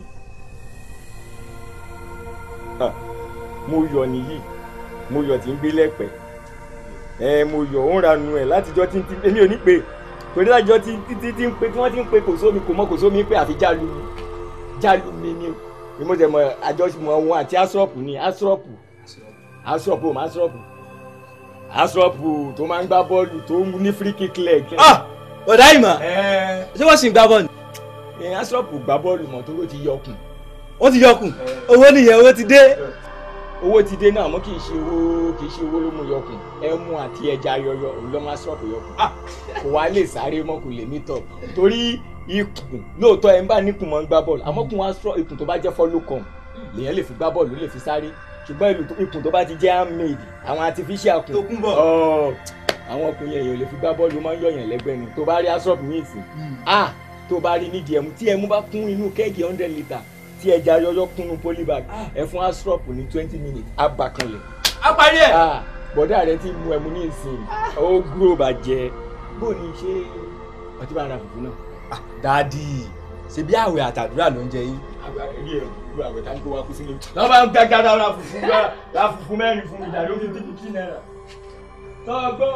Ah, mo yọ nìyí mo yọ tí ń gbé lẹ́pẹ́ ẹ mo yọ ó ń ranu ẹ látijọ́ tí ń tí èmi ò ní pè torí látijọ́ tí tí tí ń pe tí wọ́n ti ń pe kò sómi kò mọ kò sómi pé àfi jálu mi jálu mi ni ni mo jẹ mọ àjọṣepọ̀ wọn àti asọ́ọ̀pù ni asọ́ọ̀pù asọ́ọ̀pù òun asọ́ọ̀pù asọ́ọ̀pù tó máa ń gbá bọ́ọ̀lù tó ń ní free kick leg. ọ̀dà ìmọ̀ ṣé wọ́n sì ń gbá bọ́ọ̀lù. ẹ asọ́ọ̀pù gbá bọ́ọ̀lù mọ́ tó ló ti yọkùn. ó ti yọkùn owó nìyẹn owó ti dé. owó ti dé náà mọ́ kì í ṣe owó kì í ṣe owó ló mú yọkùn ẹmu àti ẹja yọyọ òun ló máa sọ́ọ̀pù yọkùn. kò wá lè sáré mọ́ kò lè mí tọ̀ torí ikùn lóòótọ́ ẹ̀ ń bá níkùn mọ́ ń gbá bọ́ọ̀lù àmọ́ kùn wá sọ ikùn tó bá jẹ́ follow come lèyàn lè fi gbá bọ́ọ̀lù lè fi sáré ṣùgbọ́n ìlú tó- ikùn tó bá ti jẹ́ handmade àwọn artificial kùn Tó kún bọ̀. ọ̀, àwọn ọkùnrin yẹn yóò lè fi gbá bọ́ọ̀lù ó máa ń yọ̀yàn lẹ́gbẹ́ ni tó bá rí asọ́ọ̀bù ní ìsìn ah tó bá rí nídìí ẹmu tí ẹmu bá kún inú kẹ́ẹ̀gì hundred litre tí ẹja yọyọ kúnnú polybag ẹ fún asọ́ọ̀bù ní twenty minutes á bà kanlẹ̀. á parí ẹ̀. ah bọ̀dá rẹ ti mu ẹmu ní ìsìn ó gúrò bàjẹ́ bó ni ṣe ọtí bá ra fùfú náà. dádì ṣebí àwẹ̀ àtàdúrà ló ń jẹ yín. àgbàrí ẹ̀ gbogbo àwẹ̀ tá ń kó wa kú sílé. lọ́ bá ń gbàgà ra fùfú ra ra fùfú mẹ́rin fún mi dàdó fi dínkù kí náírà. tọ́gbọ́.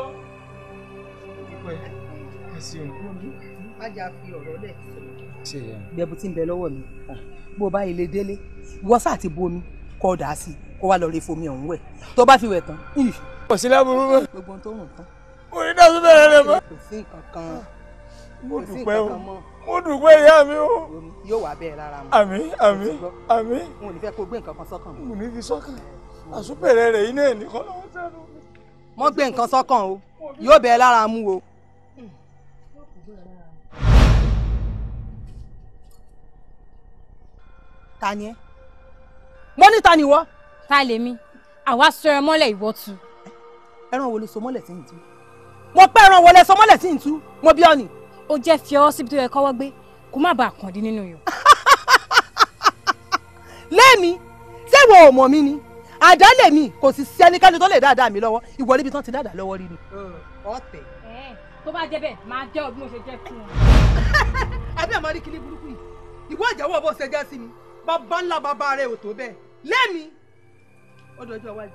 má jà fi ọ̀rọ̀ lẹ̀ gbẹ̀bù tí ń bẹ lọ́wọ́ mi bó o bá ilé délé ìwọ sáà ti bu omi kọ́ ọ dà á sí kó wá lọ rí fomi ọ̀hún wẹ̀ tó bá fi wẹ̀ tán. kò sí láburú mọ́. gbogbo ohun tó rùn tán. mo ní dájú bẹ̀rẹ̀ rẹ mọ́. kò sí nǹkan kan mo kò sí dúpẹ́ o nǹkan kan mọ́. mo dúpẹ́ ìyá mi o. yóò wá bẹ́ẹ̀ lára mu. àmín àmín àmín. n ò ní fẹ́ kó gbé nǹkan kan sọ́kàn. mo ní fi sọ́kàn àsúbẹ̀rẹ̀ rẹ̀ yín náà nìkan lọ́wọ́ sẹ́nu. mọ́ gbé nǹkan sọ́kàn o yóò bẹ́ẹ̀ lára mu o. ta ni ẹ mo ní ta ni wọ. ta lèmi àwa sọ ẹ mọ́lẹ̀ ìwọ tu. ẹran wo ló so mọ́lẹ̀ tí ń tú. mo pẹ́ ẹran wo lẹ so mọ́lẹ̀ tí ń tú mo bí ọ ni. ó jẹ́ fi ọwọ́ síbi tó yẹ kọ́wọ́ gbé kó má bàa kàn dín nínú yọ. lẹ́mi ṣé wo ò mọ̀ mi ni àdá lèmi kò sì sí ẹnikẹ́ni tó lè dáadáa mi lọ́wọ́ ìwọ níbi tán ti dáadáa lọ́wọ́ rí ni. ọ̀tẹ̀. tó bá jẹ́ bẹ́ẹ̀ máa jẹ́ ọ bí mo ṣe jẹ́ fún ọ. àbí àmọ́ rí kíní burúkú yìí ìwọ ìjẹ́wọ́ bó ṣe jẹ́ sí mi bàbá ńlá bàbá rẹ̀ ò tó bẹ́ẹ̀ lẹ́mi ó dọjọ́ iwájú.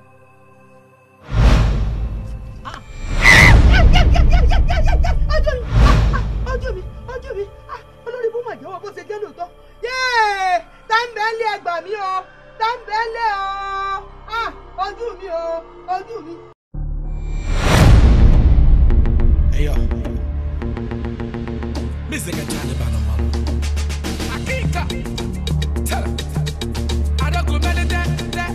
ojú mi ojú mi ojú mi olórí bó máa jẹ́wọ́ bó ṣe jẹ́ lóòótọ́ yéé táǹbẹ̀ẹ́lẹ̀ ẹgbà mi o táǹbẹ̀ẹ́lẹ̀ o Ah, ojú mi o ojú mi. Hey yo, music and Taliban on my Akika, tell her. I don't go belly there, there.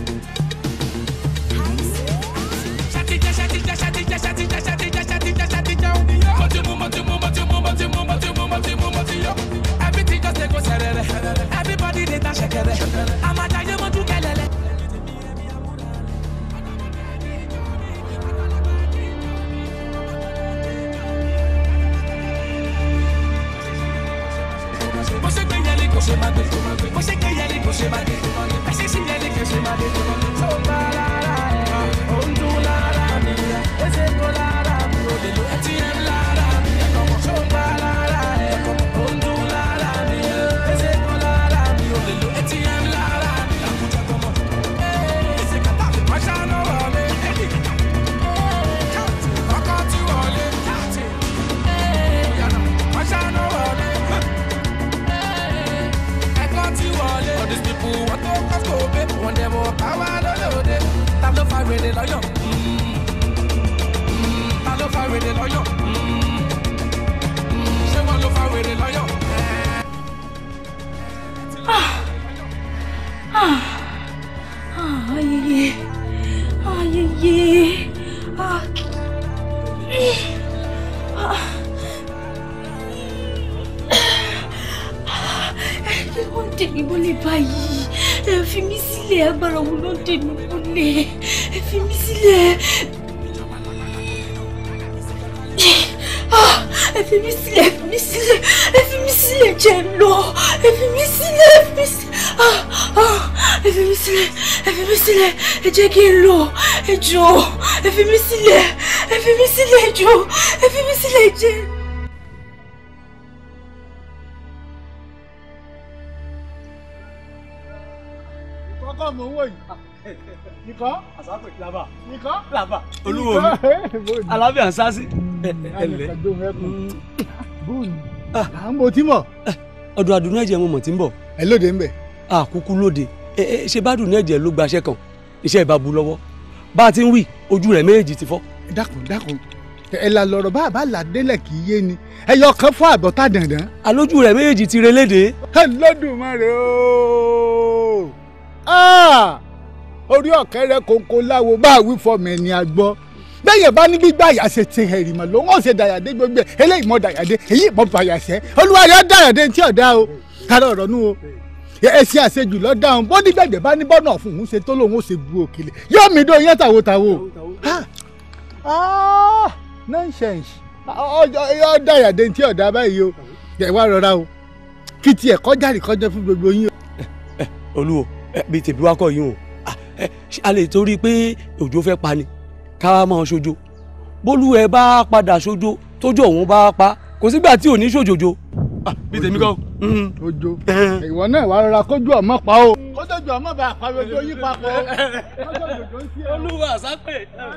Shatija, shatija, shatija, shatija, shatija, shatija, shatija, odiyo. Motimu, motimu, motimu, motimu, motimu, motimu, motiyo. Everything just dey go serere. Everybody dey dance shekere. Amadaye mo du kelele. bó ṣe gbé yẹlé kò ṣe máa gbé bó ṣe gbé yẹlé kò ṣe máa gbé bó ṣe sí yẹlé kò ṣe máa gbé. tó ń bá lára ẹ̀ ó ń dún lára mi ó ṣe kó lára mi ò lè lo atm lára mi tó ń bá lára ẹ̀ ó ń dún lára mi ó ṣe kó lára mi ò lè lo atm lára mi. àkùjọ tọmọ ẹsẹ̀ kàtà wọ́n ṣáná wọlé ọkọ̀ tí wọlé wọ́n ṣáná wọlé. ẹ̀kọ́ tí wọlé. all these people wọ́n tó kọ́ sóògbé wọ́n dẹ̀ mọ̀ káwá lọ́lọ́dẹ. ta ló fa wèrè lọ́yọ̀? Mm. Mm. ta ló fa wèrè lọ́yọ̀? Mm. Mm. ṣé wọ́n ló fa wèrè lọ́yọ̀? Ah, ayẹyẹ ayẹyẹ ah. Ah. ẹ wọ́n dè mí mọ́lẹ̀ báyìí ẹ fi mí sílẹ̀ agbára wo ló ń dè mí mọ́lẹ̀ ẹ fi mí sílẹ̀ Ah, ẹ fi mí sílẹ̀ ẹ fi mí sílẹ̀ ẹ fi mí sílẹ̀ jẹ́ n lọ ẹ fi mí sílẹ̀ ẹ fi mí sílẹ̀ Ah, ah, ẹ fi mí sílẹ̀ ẹ fi mí sílẹ̀ ẹ jẹ́ kí n lọ ẹ jọ̀ọ́ ẹ fi mí sílẹ̀ ẹ ẹ fi mí sílẹ̀ jọ ẹ fi mí sílẹ̀ jẹ́. kọ́kọ́ mò ń wò yìí nìkan àsápè làbà nìkan làbà olúwo mi alábíà ń sásí ẹlẹ à ń mo tí mọ̀. ọdún adùn ẹ̀jẹ̀ mo mọ̀ tí ń bọ̀. ẹ lóde ń bẹ̀. àkúkú lóde ẹ ẹ ṣe bá dùn ẹ̀jẹ̀ ló gbaṣẹ́ kan iṣẹ́ ìbá bu lọ́wọ́ bá a ti ń wí ojú rẹ̀ méjèèjì ti fọ́. dákun dákun ẹ la lọ̀rọ̀ bá a bá là délẹ̀ kì í yé ni ẹ yọ kan fún àbọ̀tá dandan. alójú rẹ̀ méjèèjì ti relédè. ẹ lọ́dùmarè ooo orí ọ̀kẹ́rẹ́ kòńkò láwo bá a wí fọmọ ẹni àgbọ̀ bẹ́ẹ̀ bá ní gbígbà àyà ṣe ti hẹ̀rì mọ̀ ló ń ṣe dàyàdé gbogbo ẹ̀ eléyìí mọ̀ dàyàdé èyí mọ̀ bàyàṣẹ́ olúwa rẹ̀ dàyàdé tí ọ̀dà o kára ọ̀rọ̀ nù o ẹsẹ àṣejù lọ dáhùn bó ní gbẹ̀gbẹ̀ bá ní bọ́nà fún un ṣe tó lòun ó ṣe bu òkèlè yóò mí dó yẹn tàwo tàwo. nonsense ọjọ́ dàyàdé tí ọ̀dà báyìí o ẹ̀ wá rọra o kí tiẹ̀ kọjá rí kọjá fún gbogbo yín o. olúwo bíi tèmi wá kọ yín o a lè torí pé òjò fẹ́ pa ni ká wá máa ṣojo bólú ẹ bá padà ṣojo tójú òun bá pa kò sígbà tí ò ní ṣòjòjò bí tèmi kọ́. ojo ìwọ náà wàá rọra kójú ọmọ pa o. kójú ọmọ bá a pa gbogbo yín papọ̀ o. olúwa àsápè.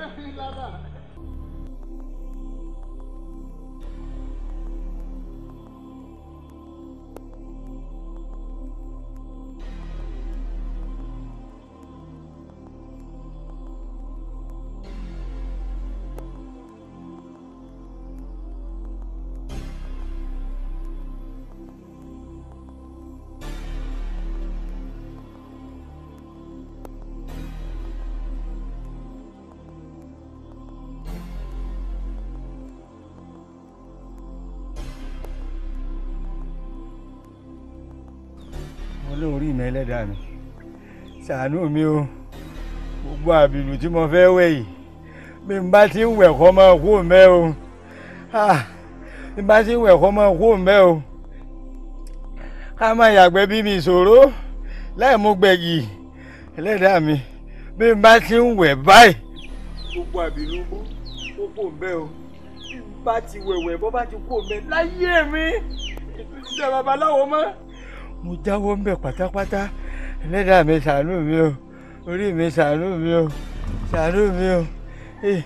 olórí mi ẹlẹ́dàá mi ṣàánú mi o gbogbo àbìlù tí mo fẹ́ wẹ̀ yìí bí n bá ti ń wẹ̀ kọ́ máa kú mẹ́ o bí n bá ti ń wẹ̀ kọ́ máa kú mẹ́ o ká má yàgbẹ́ bí mi ìṣòro láì mú gbẹ̀gì ẹlẹ́dàá mi bí n bá ti ń wẹ̀ báyìí gbogbo àbìlù mú kó kú mẹ́ o bí n bá ti wẹ̀wẹ̀ bọ́ bá ti kú mẹ́ láyé mi ètò ìṣẹ́ babaláwo mọ́ mo jáwọ́ ń bẹ̀ pátápátá ẹlẹ́dàá mi ṣàánú mi o orí mi ṣàánú mi o ṣàánú mi o. Eh.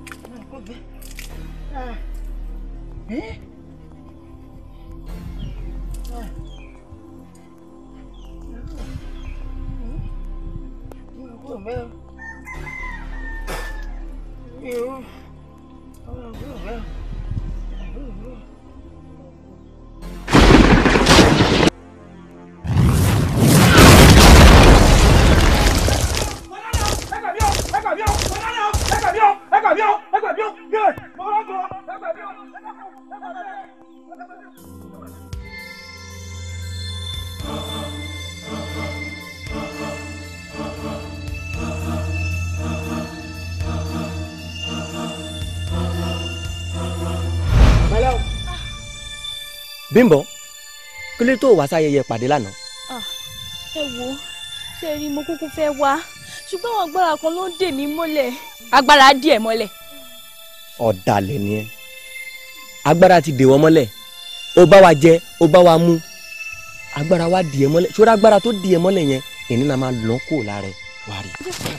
Bímbọ́ kí ló tó wá sáyẹyẹ pàdé lánàá. Ah, ẹ wo ṣe rí mo kúkú fẹ́ wá ṣùgbọ́n àwọn agbára kan ló ń dè mí mọ́lẹ̀. agbára dì ẹ́ mọ́lẹ̀. ọ̀dàlẹ̀ ni ẹ́ agbára ti dè wọ́n mọ́lẹ̀ ó bá wa jẹ ó bá wa mú agbára wa dì ẹ́ mọ́lẹ̀ ṣọ́ra agbára tó dì ẹ́ mọ́lẹ̀ yẹn ìní náà máa lọ́ kó lára ẹ̀ wá rí.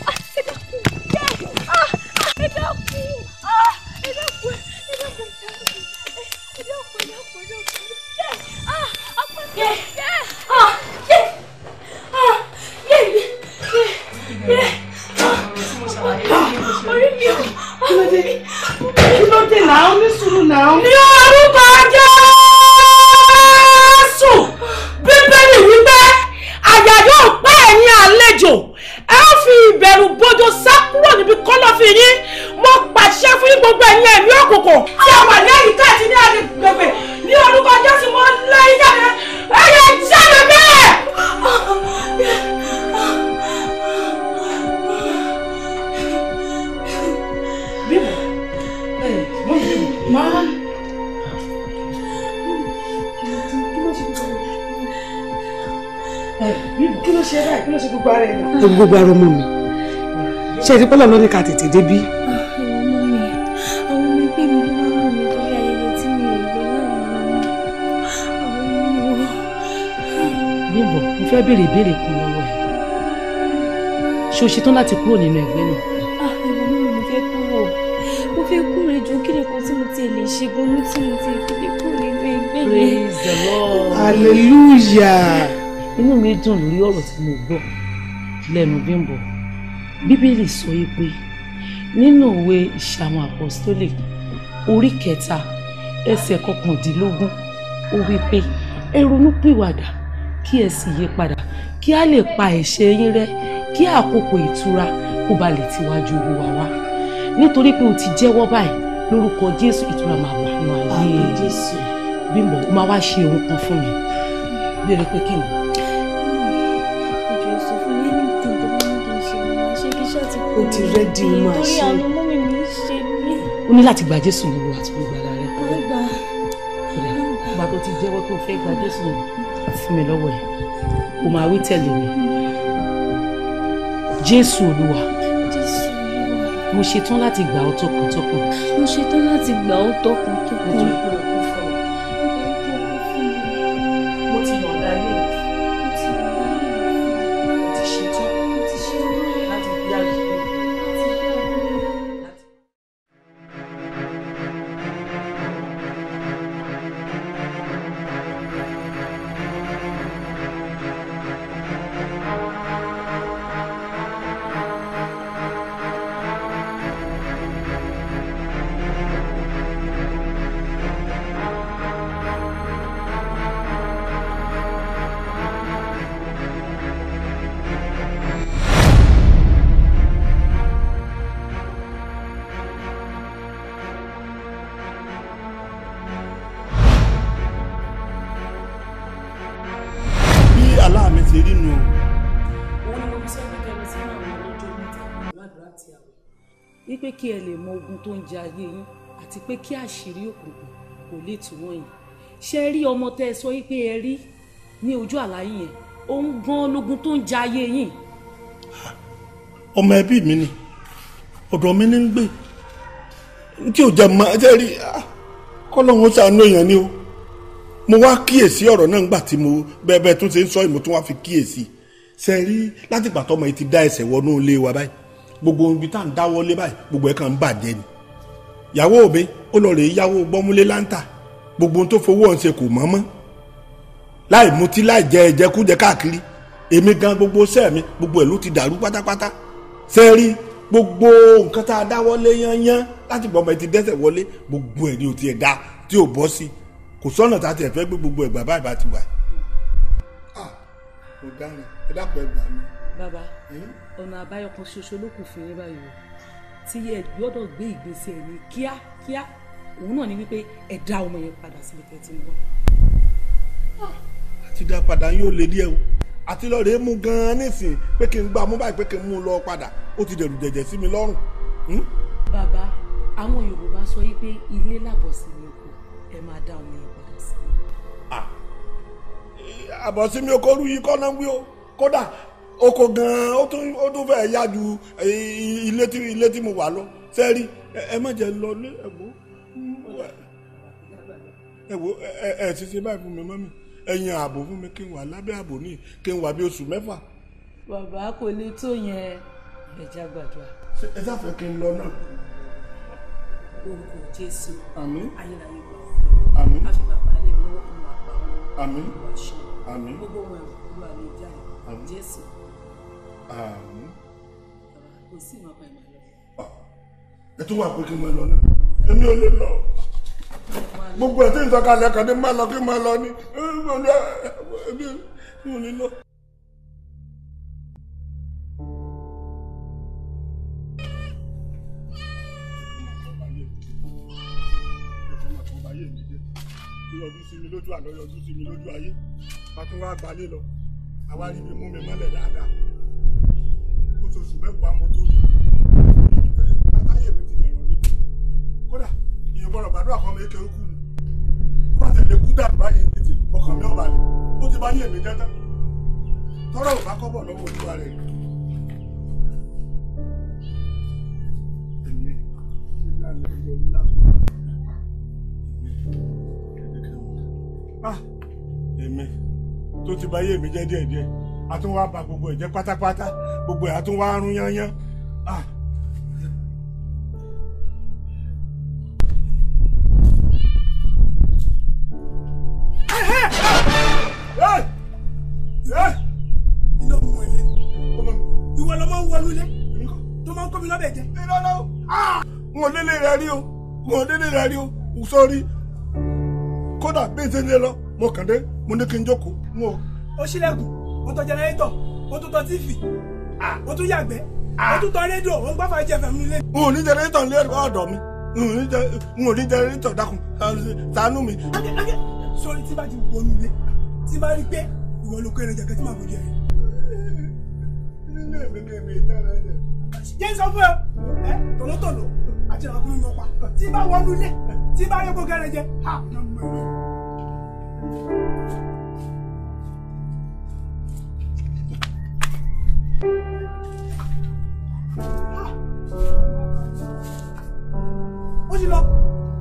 ẹ dákun ah, ẹ dákun ẹ dákun ẹ dákun ẹ dákun ẹ dákun ẹ dákun ah apá mi ah yé ah yé yé yé orí mi ò kí ló dé kí ló dé náà ní sùúrù náà. ní orúkọ Jésù bíbélì wípé àyà yóò pa ẹ̀yin àlejò ẹ ó fi ìbẹ̀rù bójó sá kúrò níbi kọ́lọ́fín yín mo pàṣẹ fún yín gbogbo ẹ̀yin ẹ̀mí òkùnkùn tí a wà ní àyíká àti ní agbègbè ní orúkọ Jésù mo lé yín jáde ẹ̀yẹ jáde bẹ́ẹ̀. máa. kí ló ṣe báyìí kí ló ṣe gbogbo ara ẹ̀ náà. gbogbo ara ọmọ mi ṣe ti pọ́lọ̀ lónìí ká tètè débí. Bímbọ́ mo fẹ́ béèrè ìbéèrè kan lọ́wọ́ ẹ̀ ṣé o ṣetán láti kúrò nínú ẹgbẹ́ náà. ah ẹ̀rọ mi mo fẹ́ kúrò mo fẹ́ kúrò ẹjọ́ kí ni kan tí mo ti lè ṣe gan-an tí mo ti fi lè kúrò nínú ẹgbẹ́ yẹn. praise the lord. hallelujah. inú mi dùn lórí ọ̀rọ̀ tí mo gbọ́ lẹ́nu Bímbọ́ bíbélì sọ yìí pé nínú òwe ìṣàwọn àpọ́stólì orí kẹta ẹsẹ̀ kọkàndínlógún ó wí pé ẹ ronúpìwàdà kí ẹ sì yí padà kí a lè pa ẹ̀ṣẹ̀ yín rẹ́ kí àkókò ìtura kó ba lè tiwájú olúwa wá nítorí pé o ti jẹ́wọ́ báyìí lórúkọ jésù ìtura máa wà nínú ayé jésù Bímbọ́ ó máa wá ṣe ohun kan fún mi béèrè pé kí ni. ìjọ sọ fún mi ní tí tó bá ní kí n ṣe mo máa ṣe kí ṣáà ti kúrò O ti ready, o máa nítorí ṣe. àánú mọ́mì mi ń ṣe mí. ó ní láti gba jésù lówó àti gbogbo ara rẹ àgbà ìgbà tó ti jẹ́wọ́ tó fẹ́ gba jésù fún mi lọ́wọ́ ẹ̀ kò máa wí tẹ̀lé mi jésù olúwa jésù olúwa mo ṣetán láti gbà ọ́ tọkàntọkàn mo ṣetán láti gbà ó tọkàntọkàn. nítorí pé o kú fún mi mo ti yọ̀ǹda ilé mi mo ti ṣetán láti gbé àgbẹ̀ bí aláàmì ti rí nu òun ni mo fi sọ pé kẹrin sí àwọn ọlọ́jọ́ mẹ́ta pẹ̀lú àdúrà tí a wọ̀ wípé kí ẹ lè mọ ogun tó ń jẹ ayé yín àti pé kí àṣírí òkùnkùn kò lè tú wọ́n yín ṣe rí ọmọ tẹ ẹ sọ wípé ẹ rí ní ojú àlá yín yẹn òun gan lógun tó ń jẹ ayé yín ọmọ ẹbí mi ni ọ̀dọ̀ mi ní ń gbé tí ò jẹ́ mọ́ ẹ rí kọ́lọ́hún ṣàánú èèyàn ni o mo wá kíyèsí ọ̀rọ̀ náà ńgbà tí mo bẹ́ẹ̀ bẹ́ẹ̀ tún ṣe ń sọ ìmọ̀ tún wá fi kíyèsí ṣe rí láti ìgbà tọ́mọ yìí ti dá ẹsẹ̀ wọnú ilé wa báyìí gbogbo ibi tá à ń dáwọ́ lé báyìí gbogbo ẹ̀ kàn ń bàjẹ́ ni ìyàwó mi ó lọ rèé yáwó gbọ́múlé láńtà gbogbo ohun tó fowó ọ̀hún ṣe kò mọ́ mọ́ láì mutí láì jẹ ẹ̀jẹ̀kújẹ káàkiri èmi gan gbogbo sẹ́ẹ̀ mi gbogbo ẹ̀ ló ti dàrú pátápátá ṣe rí gbogbo nǹkan tá a dáwọ́ lé yányán láti gbọ́mọ yìí ti dẹ́sẹ̀ wọlé gbogbo ẹ̀ ni ò tiẹ̀ dá tí ò bọ́ sí kò sọ́nà tá a tiẹ̀ fẹ́ gbé gbogbo ẹ̀gbà báyìí bá ti wà. mo dáná ẹ dákun ẹgbà mi. bàbá ọ̀nà àbáyọ kan ṣoṣo ló kù fún yín báyìí o tí ẹ gbọ́dọ̀ gbé ìgbésẹ̀ ní kíákíá òun náà ni wípé ẹ dá ọmọ yẹn padà síbi tẹ́tí ń bọ̀. àti dá padà yóò lé díẹ̀ o àti lọ rèé mú gan-an nísìn pé kí n gbà mú báyìí pé kí n mú un lọ padà ó ti dẹ̀rù jẹ̀jẹ̀ sí mi lọ́rùn. Hmm? bàbá àwọn yorùbá sọ wípé ilé làbọ̀ sí ní oko ẹ máa dá ọmọ yẹn padà sí i. àbọ̀ sí mi oko rú yìí kọ́ náà wí o kódà oko gan-an ó tún ó tún fẹ́ẹ́ yá ju eh, ilé tí ilé tí mo wà lọ sẹ́ẹ̀rí ẹ ẹ má jẹ́ lọ lé ẹ̀gbọ́ ẹ̀wọ́ ẹ ẹ ti ṣe báyìí fún mi mọ́mí ẹ̀yin ààbò fún mi kí n wà lábẹ́ ààbò ní kí n wà bí oṣù mẹ́fà bàbá kò lè tó yẹn ẹja gbàdúrà. ẹ sáfẹ́ kí n lọ náà. orúkọ jésù àmín ayérayé gbà àmín á fi bàbá lè lọ́wọ́ kó máa pa wọn. àmín Olúwa ṣe. àmín gbogbo wọn ìlú àlè jáde Àmín. jésù àmín. kò sí ìmọ̀ pa ìmọ̀ lọ. ẹ tún wà pé kí n máa lọ náà èmi ò lè lọ gbogbo ẹ̀ tí n sọ̀kalẹ̀ kan ní máa lọ kí n máa lọ ní èmi ò lè lọ. yọjú sí mi lójú àná yọjú sí mi lójú ayé bá tún wá gbalé lọ àwa rí mi mú mi mọ́lẹ̀ dáadáa oṣooṣù mẹ́wàá mo tó rí látàyè mi ti dẹ̀rọ̀ ní kódà ìyẹn gbọ́dọ̀ gbàdúrà kan mi kékeré kú ni bá tẹ̀lé kú dànù báyìí títí ọkàn mi ò balẹ̀ ó ti bá yé mi jẹ́ tán tọ́rọ̀ ò bá kọ́bọ̀ lọ́wọ́ olúwa rẹ̀ èmi ìlànà ìlú ìlànà ah èmi tó ti bà ayé mi jẹ́ díẹ̀díẹ̀ a tún wá bà gbogbo ẹ̀ jẹ́ pátápátá gbogbo ẹ̀ a tún wá rún yányán. Ah. iná mú ilé ìwọ lọ máa ń wọnú ilé tó máa ń kọ́ mi lọ́bẹ̀ jẹ. n ò délé rẹ rí o n ò délé rẹ rí o sórí kódà bí n ṣe ń lé lọ mo kàn dé mo ní kí n jókòó n ò. ó ṣílẹ̀kùn ó tọ jẹnẹrétọ̀ ó tún tọ tíìfì ó tún yàgbẹ́ ó tún tọ rédíò ó ń gbá fàájì ẹ̀fẹ̀ mi nílé. n ò ní jẹnẹrétọ̀ ní ẹ̀rọ ọ̀dọ̀ mi n ò ní jẹ- n ò ní jẹnẹrétọ̀ dákun ṣàánú mi. sórí tí bá ti wọnú ilé tí bá rí pé ìwọ ló kó ẹran jẹ̀kẹ́ tí màá fojú ẹ̀. jẹ́ sọ fún ẹ ẹ tọ̀lọ́tọ̀lọ́ àti ìràkúnmí mọ́ pa tí bá wọnú ilé tí bá rí gbogbo ẹran jẹ ha iná mú ilé. ó ti lọ.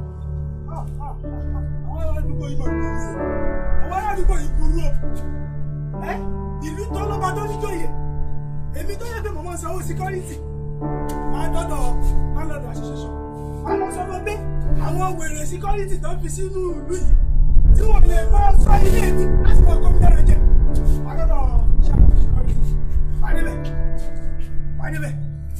àwọn aládùúgbò yìí máa burú o àwọn aládùúgbò yìí burú o ẹ ìlú tó lọ́ba tó níjòyè èmi tó yẹ pé mo máa ń sanwó síkọ́rìtì máa dọ́dọ̀ máa lọ́dọ̀ àṣẹṣẹṣọ máa lọ sọ fún pé àwọn wèrè síkọ́rìtì tó fi sínú ìlú yìí tí wọ́n lè máa sọ ilé mi láti máa kọ́ mi lára jẹ máa dọ́dọ̀ ṣàkóso síkọ́rìtì máa débẹ̀ máa débẹ̀.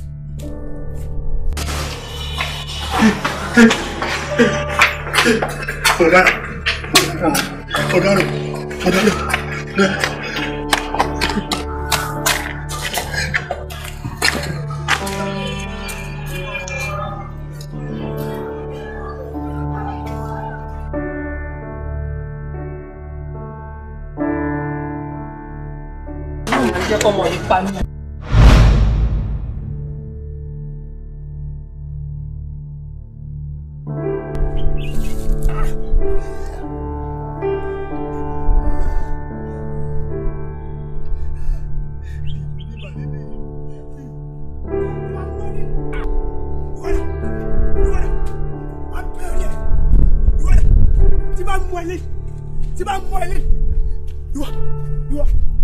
ọ̀gá ọ̀gá rẹ̀ ọ̀gá rẹ̀. jẹ́ kọ́mọ yìí pa mí. tí bá mú ẹ lé tí bá mú ẹ lé ìwọ ìwọ.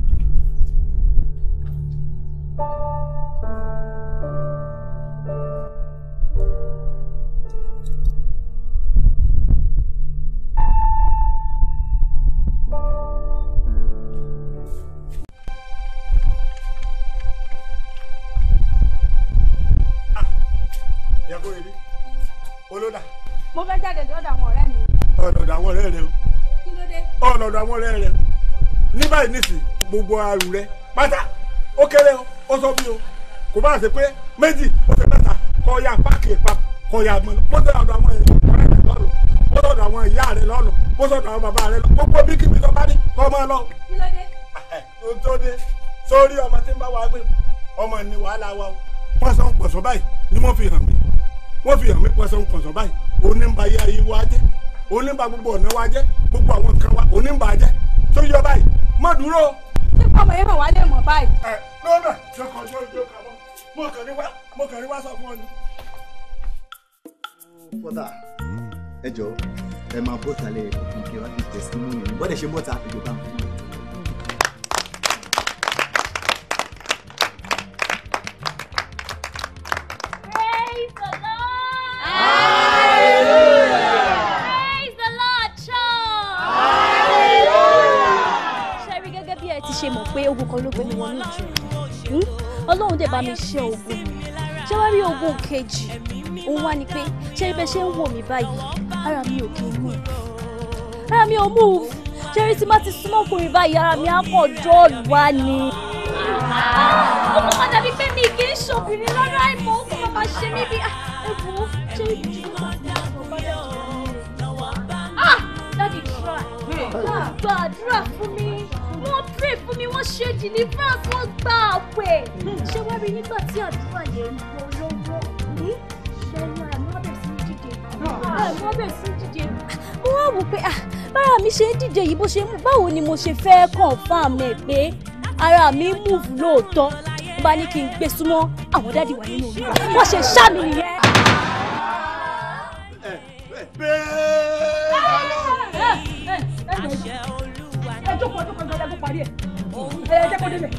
yàgò èrí olódà mo fẹ́ jáde lọ́dọ̀ àwọn ọ̀rẹ́ mi. ọ̀nàdà àwọn ọ̀rẹ́ rẹ o kí ló dé. ọ̀nàdà àwọn ọ̀rẹ́ rẹ o ní báyìí nísì gbogbo arù rẹ pátá ó kéré o ó sọ bí o kò bá ṣe pé méjì ó ṣe mẹ́ta kọ́ ya páàkì pa kọ́ ya mọ́ lọ bó ṣe ọ̀dọ̀ àwọn ọ̀rẹ́ rẹ lọ́nu bó ṣe ọ̀dọ̀ àwọn ìyá rẹ lọ́nu bó ṣe ọ̀dọ̀ àwọn bàbá rẹ lọ gbogbo bí kíbi tó bá ní kọ́ máa lọ. kí ló dé. ohun tó dé sórí ọmọ tí ń bá wa gbé ọmọ ní wàhálà wa o wọ́n sọ ń pọ̀sọ̀ báyìí ni wọ́n fi hàn mí wọ́n fi hàn mí pọ̀sọ̀ ń pọ̀sọ̀ báyìí onímbà yẹ ayé wa jẹ́ onímbà gbogbo ọ̀nà wa jẹ́ gbogbo àwọn nǹkan wa onímbà jẹ́ tó yọ báyìí má dúró. ṣé ọmọ yẹn mọ̀ wá lè mọ̀ báyìí. ẹ lọ́nà jọkọ̀ jọ jọ kà mọ́ mo kàn ní wá mo kàn ní wá sọ fún ọ ni. fọ́dà ẹ jọ ẹ máa bọ́ta lẹ ọkùnrin kí wá fi tẹ̀sítímọ́nì ní bọ́dẹ̀ ṣe bọ́ta ìjọba ń fún mi. Praise the Lord! Praise the Lord, church! Ṣé rí gẹ́gẹ́ bí ẹ ti ṣe mọ̀ pé ogun kan ló gbé mi wọnú ìjọ? Hmm? Ọlọ́run dẹ̀ bá mi ṣe ogun. Ṣé wá rí ogun kejì? Òun wá ni pé ṣé rí bẹ́ẹ̀ ṣe ń wò mí báyìí? Ara mi ò kí ń move. Ara mi ò move. Ṣé rí tí má ti súnmọ́ ọkùnrin báyìí? Ara mi á kàn dọ́ọ̀lù wá ni. Ó kọ́ máa dàbí pé mi kì í ṣòbìnrin lọ́dọ̀ àìmọ̀ ó kọ́ máa ṣe mí bí. Ẹ wo ṣé rí Ah! Daddy try. Ah, Gbàdúrà fún mi. Wọ́n pray fún mi, wọ́n ṣe deliverance, wọ́n gba àwẹ̀. Ṣé wá rí nígbà tí àdúrà yẹn ń bọ̀ lọ́wọ́? Hmm? Ṣé rí àmì wọ́n bẹ̀rẹ̀ sí ní dìde? Àmì wọ́n bẹ̀rẹ̀ sí ní dìde. Mo wá wò pé ah, bára mi ṣe ń dìde yìí bó ṣe ń mú báwo ni mo ṣe fẹ́ confirm ẹ̀ pé ara mi ń move lóòótọ́. Mo bá ní kí n gbé súnmọ́ àwọn dádì wà nínú olúwa. Wọ́n ṣe ṣá mi nìyẹn. ẹjọ́ jókòó jókòó jókòó jókòó parí ẹ̀ ẹ jẹ́ kó débẹ̀.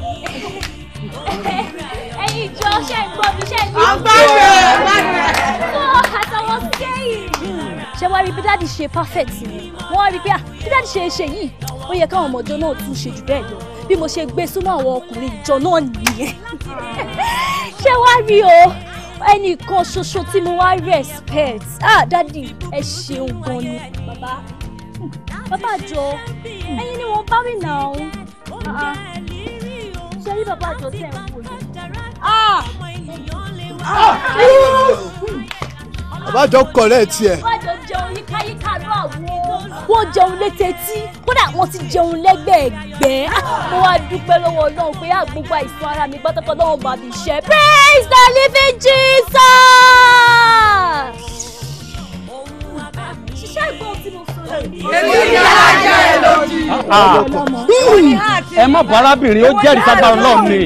ẹ̀yin ìjọ ṣe ń gbọ́ mi ṣe ń À ń gbọ́ rẹ̀, Fún àtàwọn sẹ́yìn. ṣé wàá rí bí dáàdì ṣe perfect ni wọ́n wá rí pé ah bí dáàdì ṣe ṣe yìí ó yẹ káwọn ọmọ ìjọ náà tún ṣe jù bẹ́ẹ̀ lọ bí mo ṣe gbé súnmọ́ àwọn ọkùnrin ìjọ náà nìyẹn ṣé wàá rí o ẹnìkan ṣoṣo tí mo wá respect ah dáàdì ẹ ṣeun gan ni bàbá bàbá àjọ ẹ̀yin ni wọ́n bá mi nà ó ṣe rí bàbá àjọ tẹ̀ ń wò yìí. Ah! àbájọ kọ̀rẹ́ tiẹ̀. wọ́n jọ jẹun yíkáyíká ló àwo. wọ́n jẹun létetí kódà wọ́n ti jẹun lẹ́gbẹ̀ẹ́gbẹ́. mo wá dúpẹ́ lọ́wọ́ ọlọ́run pé àgbógbó àìsàn ara mi pátápátá wọn bá mi ṣe. praise the living jesus. ṣiṣẹ́ ìgbọ́n tí mo sọ yìí. ẹ má bọ arábìnrin ó jẹ́rìí sábà ọlọ́run ni.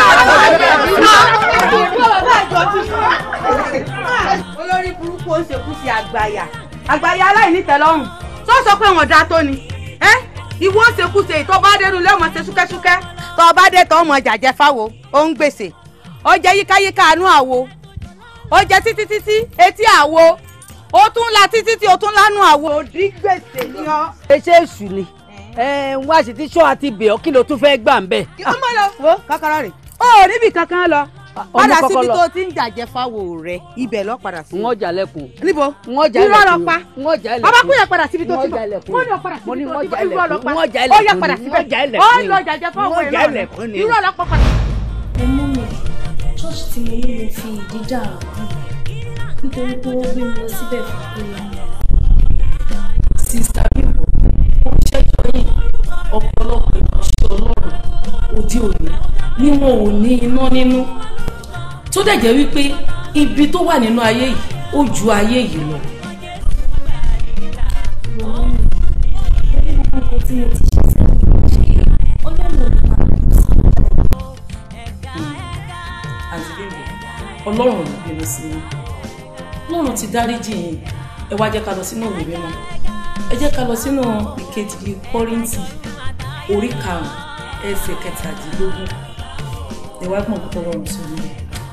olórí burúkú ó ń ṣekú sí àgbàyà àgbàyà aláìnítẹ́lọ́rùn tó sọ pé wọn dáa tó ni ẹ ìwọ ó ṣekú ṣe ìtọ́ bá dénú lé ọmọ ṣe súkẹ́súkẹ́ tọ́ ọ bá dé tọ́ ọmọ jàjẹ́ fáwo ó ń gbèsè ó jẹ yíkáyíká àánú àwo ó jẹ títí títí etí àwo ó tún la títí tí ó tún lánú àwo. òdì gbèsè ni ọ. ṣe èṣù ni ẹ ń wá sí tí sọ àti bẹ̀ ọ́ kí ló tún fẹ́ gbà ń bẹ̀. ọmọ lọ wo kọ́kọ́rọ́ rẹ̀ ó níbi kankan lọ ọmọ padà kọ́kọ́ síbi lọ. tó ti ń jàjẹ́ fáwo rẹ̀ ibẹ̀ lọ padà sí. n ó jà lẹ́kùn. níbo n ó jà irọ́ lọ lẹ́kùn. pa n ó jà lẹ́kùn. bàbá kúnyẹ̀ padà síbi tó n ó ti jà bọ̀ lẹ́kùn. mo ní o padà mo ní síbi n tó ó ti jà bọ̀ irọ́ lọ lẹ́kùn. pa n ó jà ó yẹ lẹ́kùn padà ni. síbẹ̀ n ó jà ó lẹ́kùn lọ ni. jàjẹ́ n fáwo ó jà irọ́ lẹ́kùn ni. irọ́ lọ pa padà. ọmọ mi church tí mo ní mo fi ìdí dàrú nítorí pé ó gbé mi lọ síbẹ̀ fún pé sista bímbọ ó ṣẹjọ yìí ọ̀pọ̀lọpọ̀ ìránṣẹ́ Ọlọ́run òde òní ni wọn ò ní iná nínú tó dẹ̀ jẹ́ wípé ibi tó wà nínú ayé yìí ó ju ayé yìí lọ. ọmọ mi lórí gbogbo nǹkan tí mo ti ṣe sẹ́yìn ṣe ọlọ́run ò ní máa bọ̀ sí àti bímbọ Ọlọ́run ò ní bínú sí i Ọlọ́run ti dáríjì yín ẹ wá jẹ́ ká lọ sínú òwe mímọ́ ẹ jẹ́ ká lọ sínú ìkejì Kọ́ríńtì orí karùn-ún ẹsẹ̀ kẹtàdínlógún ẹ wá gbọ́n kó tọrọ ọ̀run sọ nílẹ̀.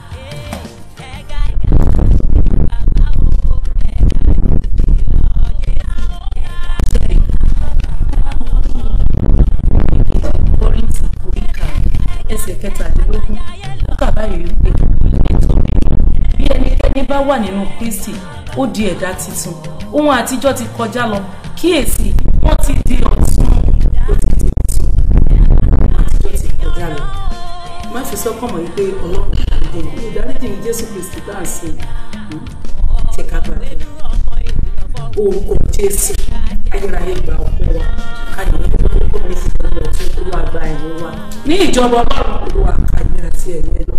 Kọ́ríńtì orí karùn-ún ẹsẹ̀ kẹtàdínlógún ó kà báyìí wípé nítorí bí ẹnikẹ́ni bá wà nínú Kristi ó di ẹ̀dá tuntun ohun àtijọ́ ti kọjá lọ kíyèsí wọ́n ti di ọ̀tun ó ti di ọ̀tun ohun àtijọ́ ti kọjá lọ má fi sọ́kàn mọ́ wípé ọlọ́run ìdè ìdáríjì ní Jésù Kristi bá ń sìn ṣe ká gbàgbé orúkọ Jésù ayérayé gba ọpẹ́ wa káyọ̀ ní kókó ní ìṣẹ̀lẹ̀ ọ̀tún olúwa gba ẹ̀yìn wa ní ìjọba ọlọ́run olúwa káyọ̀ àti ẹ̀yẹ lọ.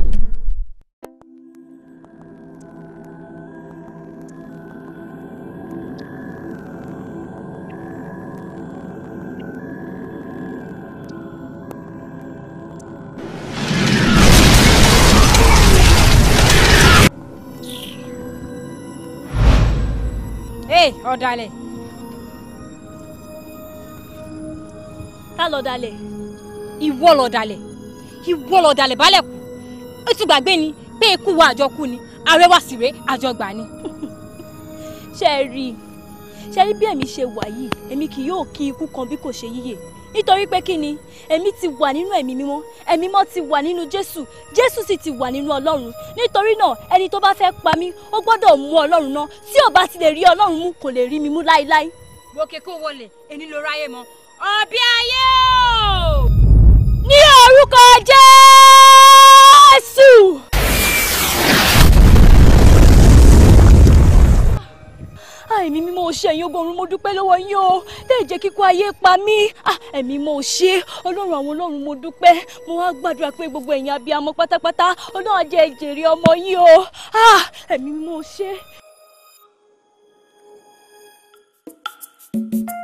Hey, ọ̀dàlẹ̀. ta ló dalẹ̀. Ìwọ lọ̀dàlẹ̀. Ìwọ lọ̀dàlẹ̀ balẹ̀ kù. Ó ti gbàgbé ni pé ikú wa àjọkú ni. Ààrẹ wa sì ré àjọgbà ni. ṣe é rí i ṣe rí bí èmi ṣe wà yìí èmi kì yóò kí ikú kan bí kò ṣe yíyè nítorí pé kí ni èmi ti wà nínú ẹ̀mí mímọ́ ẹ̀mí mímọ́ ti wà nínú jésù jésù sì ti wà nínú ọlọ́run nítorí náà ẹni tó bá fẹ́ pa mí ó gbọ́dọ̀ mú ọlọ́run náà tí ò bá ti lè rí ọlọ́run mú kò lè rí mi mú láéláé. Gòkè kó wọlé, èní ló ráyè mọ́. Ọ̀bí ayé o! ní orúkọ jésù. ẹ̀mí mímọ́ ò ṣe ẹ̀yin ogun mo dúpẹ́ lọ́wọ́ yín o tẹ́ ẹ̀ jẹ́ kíkú ayé pa mí Ah, ẹ̀mí mímọ́ ò ṣe ọlọ́run àwọn ọlọ́run mo dúpẹ́ mo wá gbàdúrà pé gbogbo ẹ̀yin abiyamọ pátápátá ọlọ́run á jẹ́ jèrè ọmọ yín o Ah, ẹ̀mí mímọ́ ò ṣe.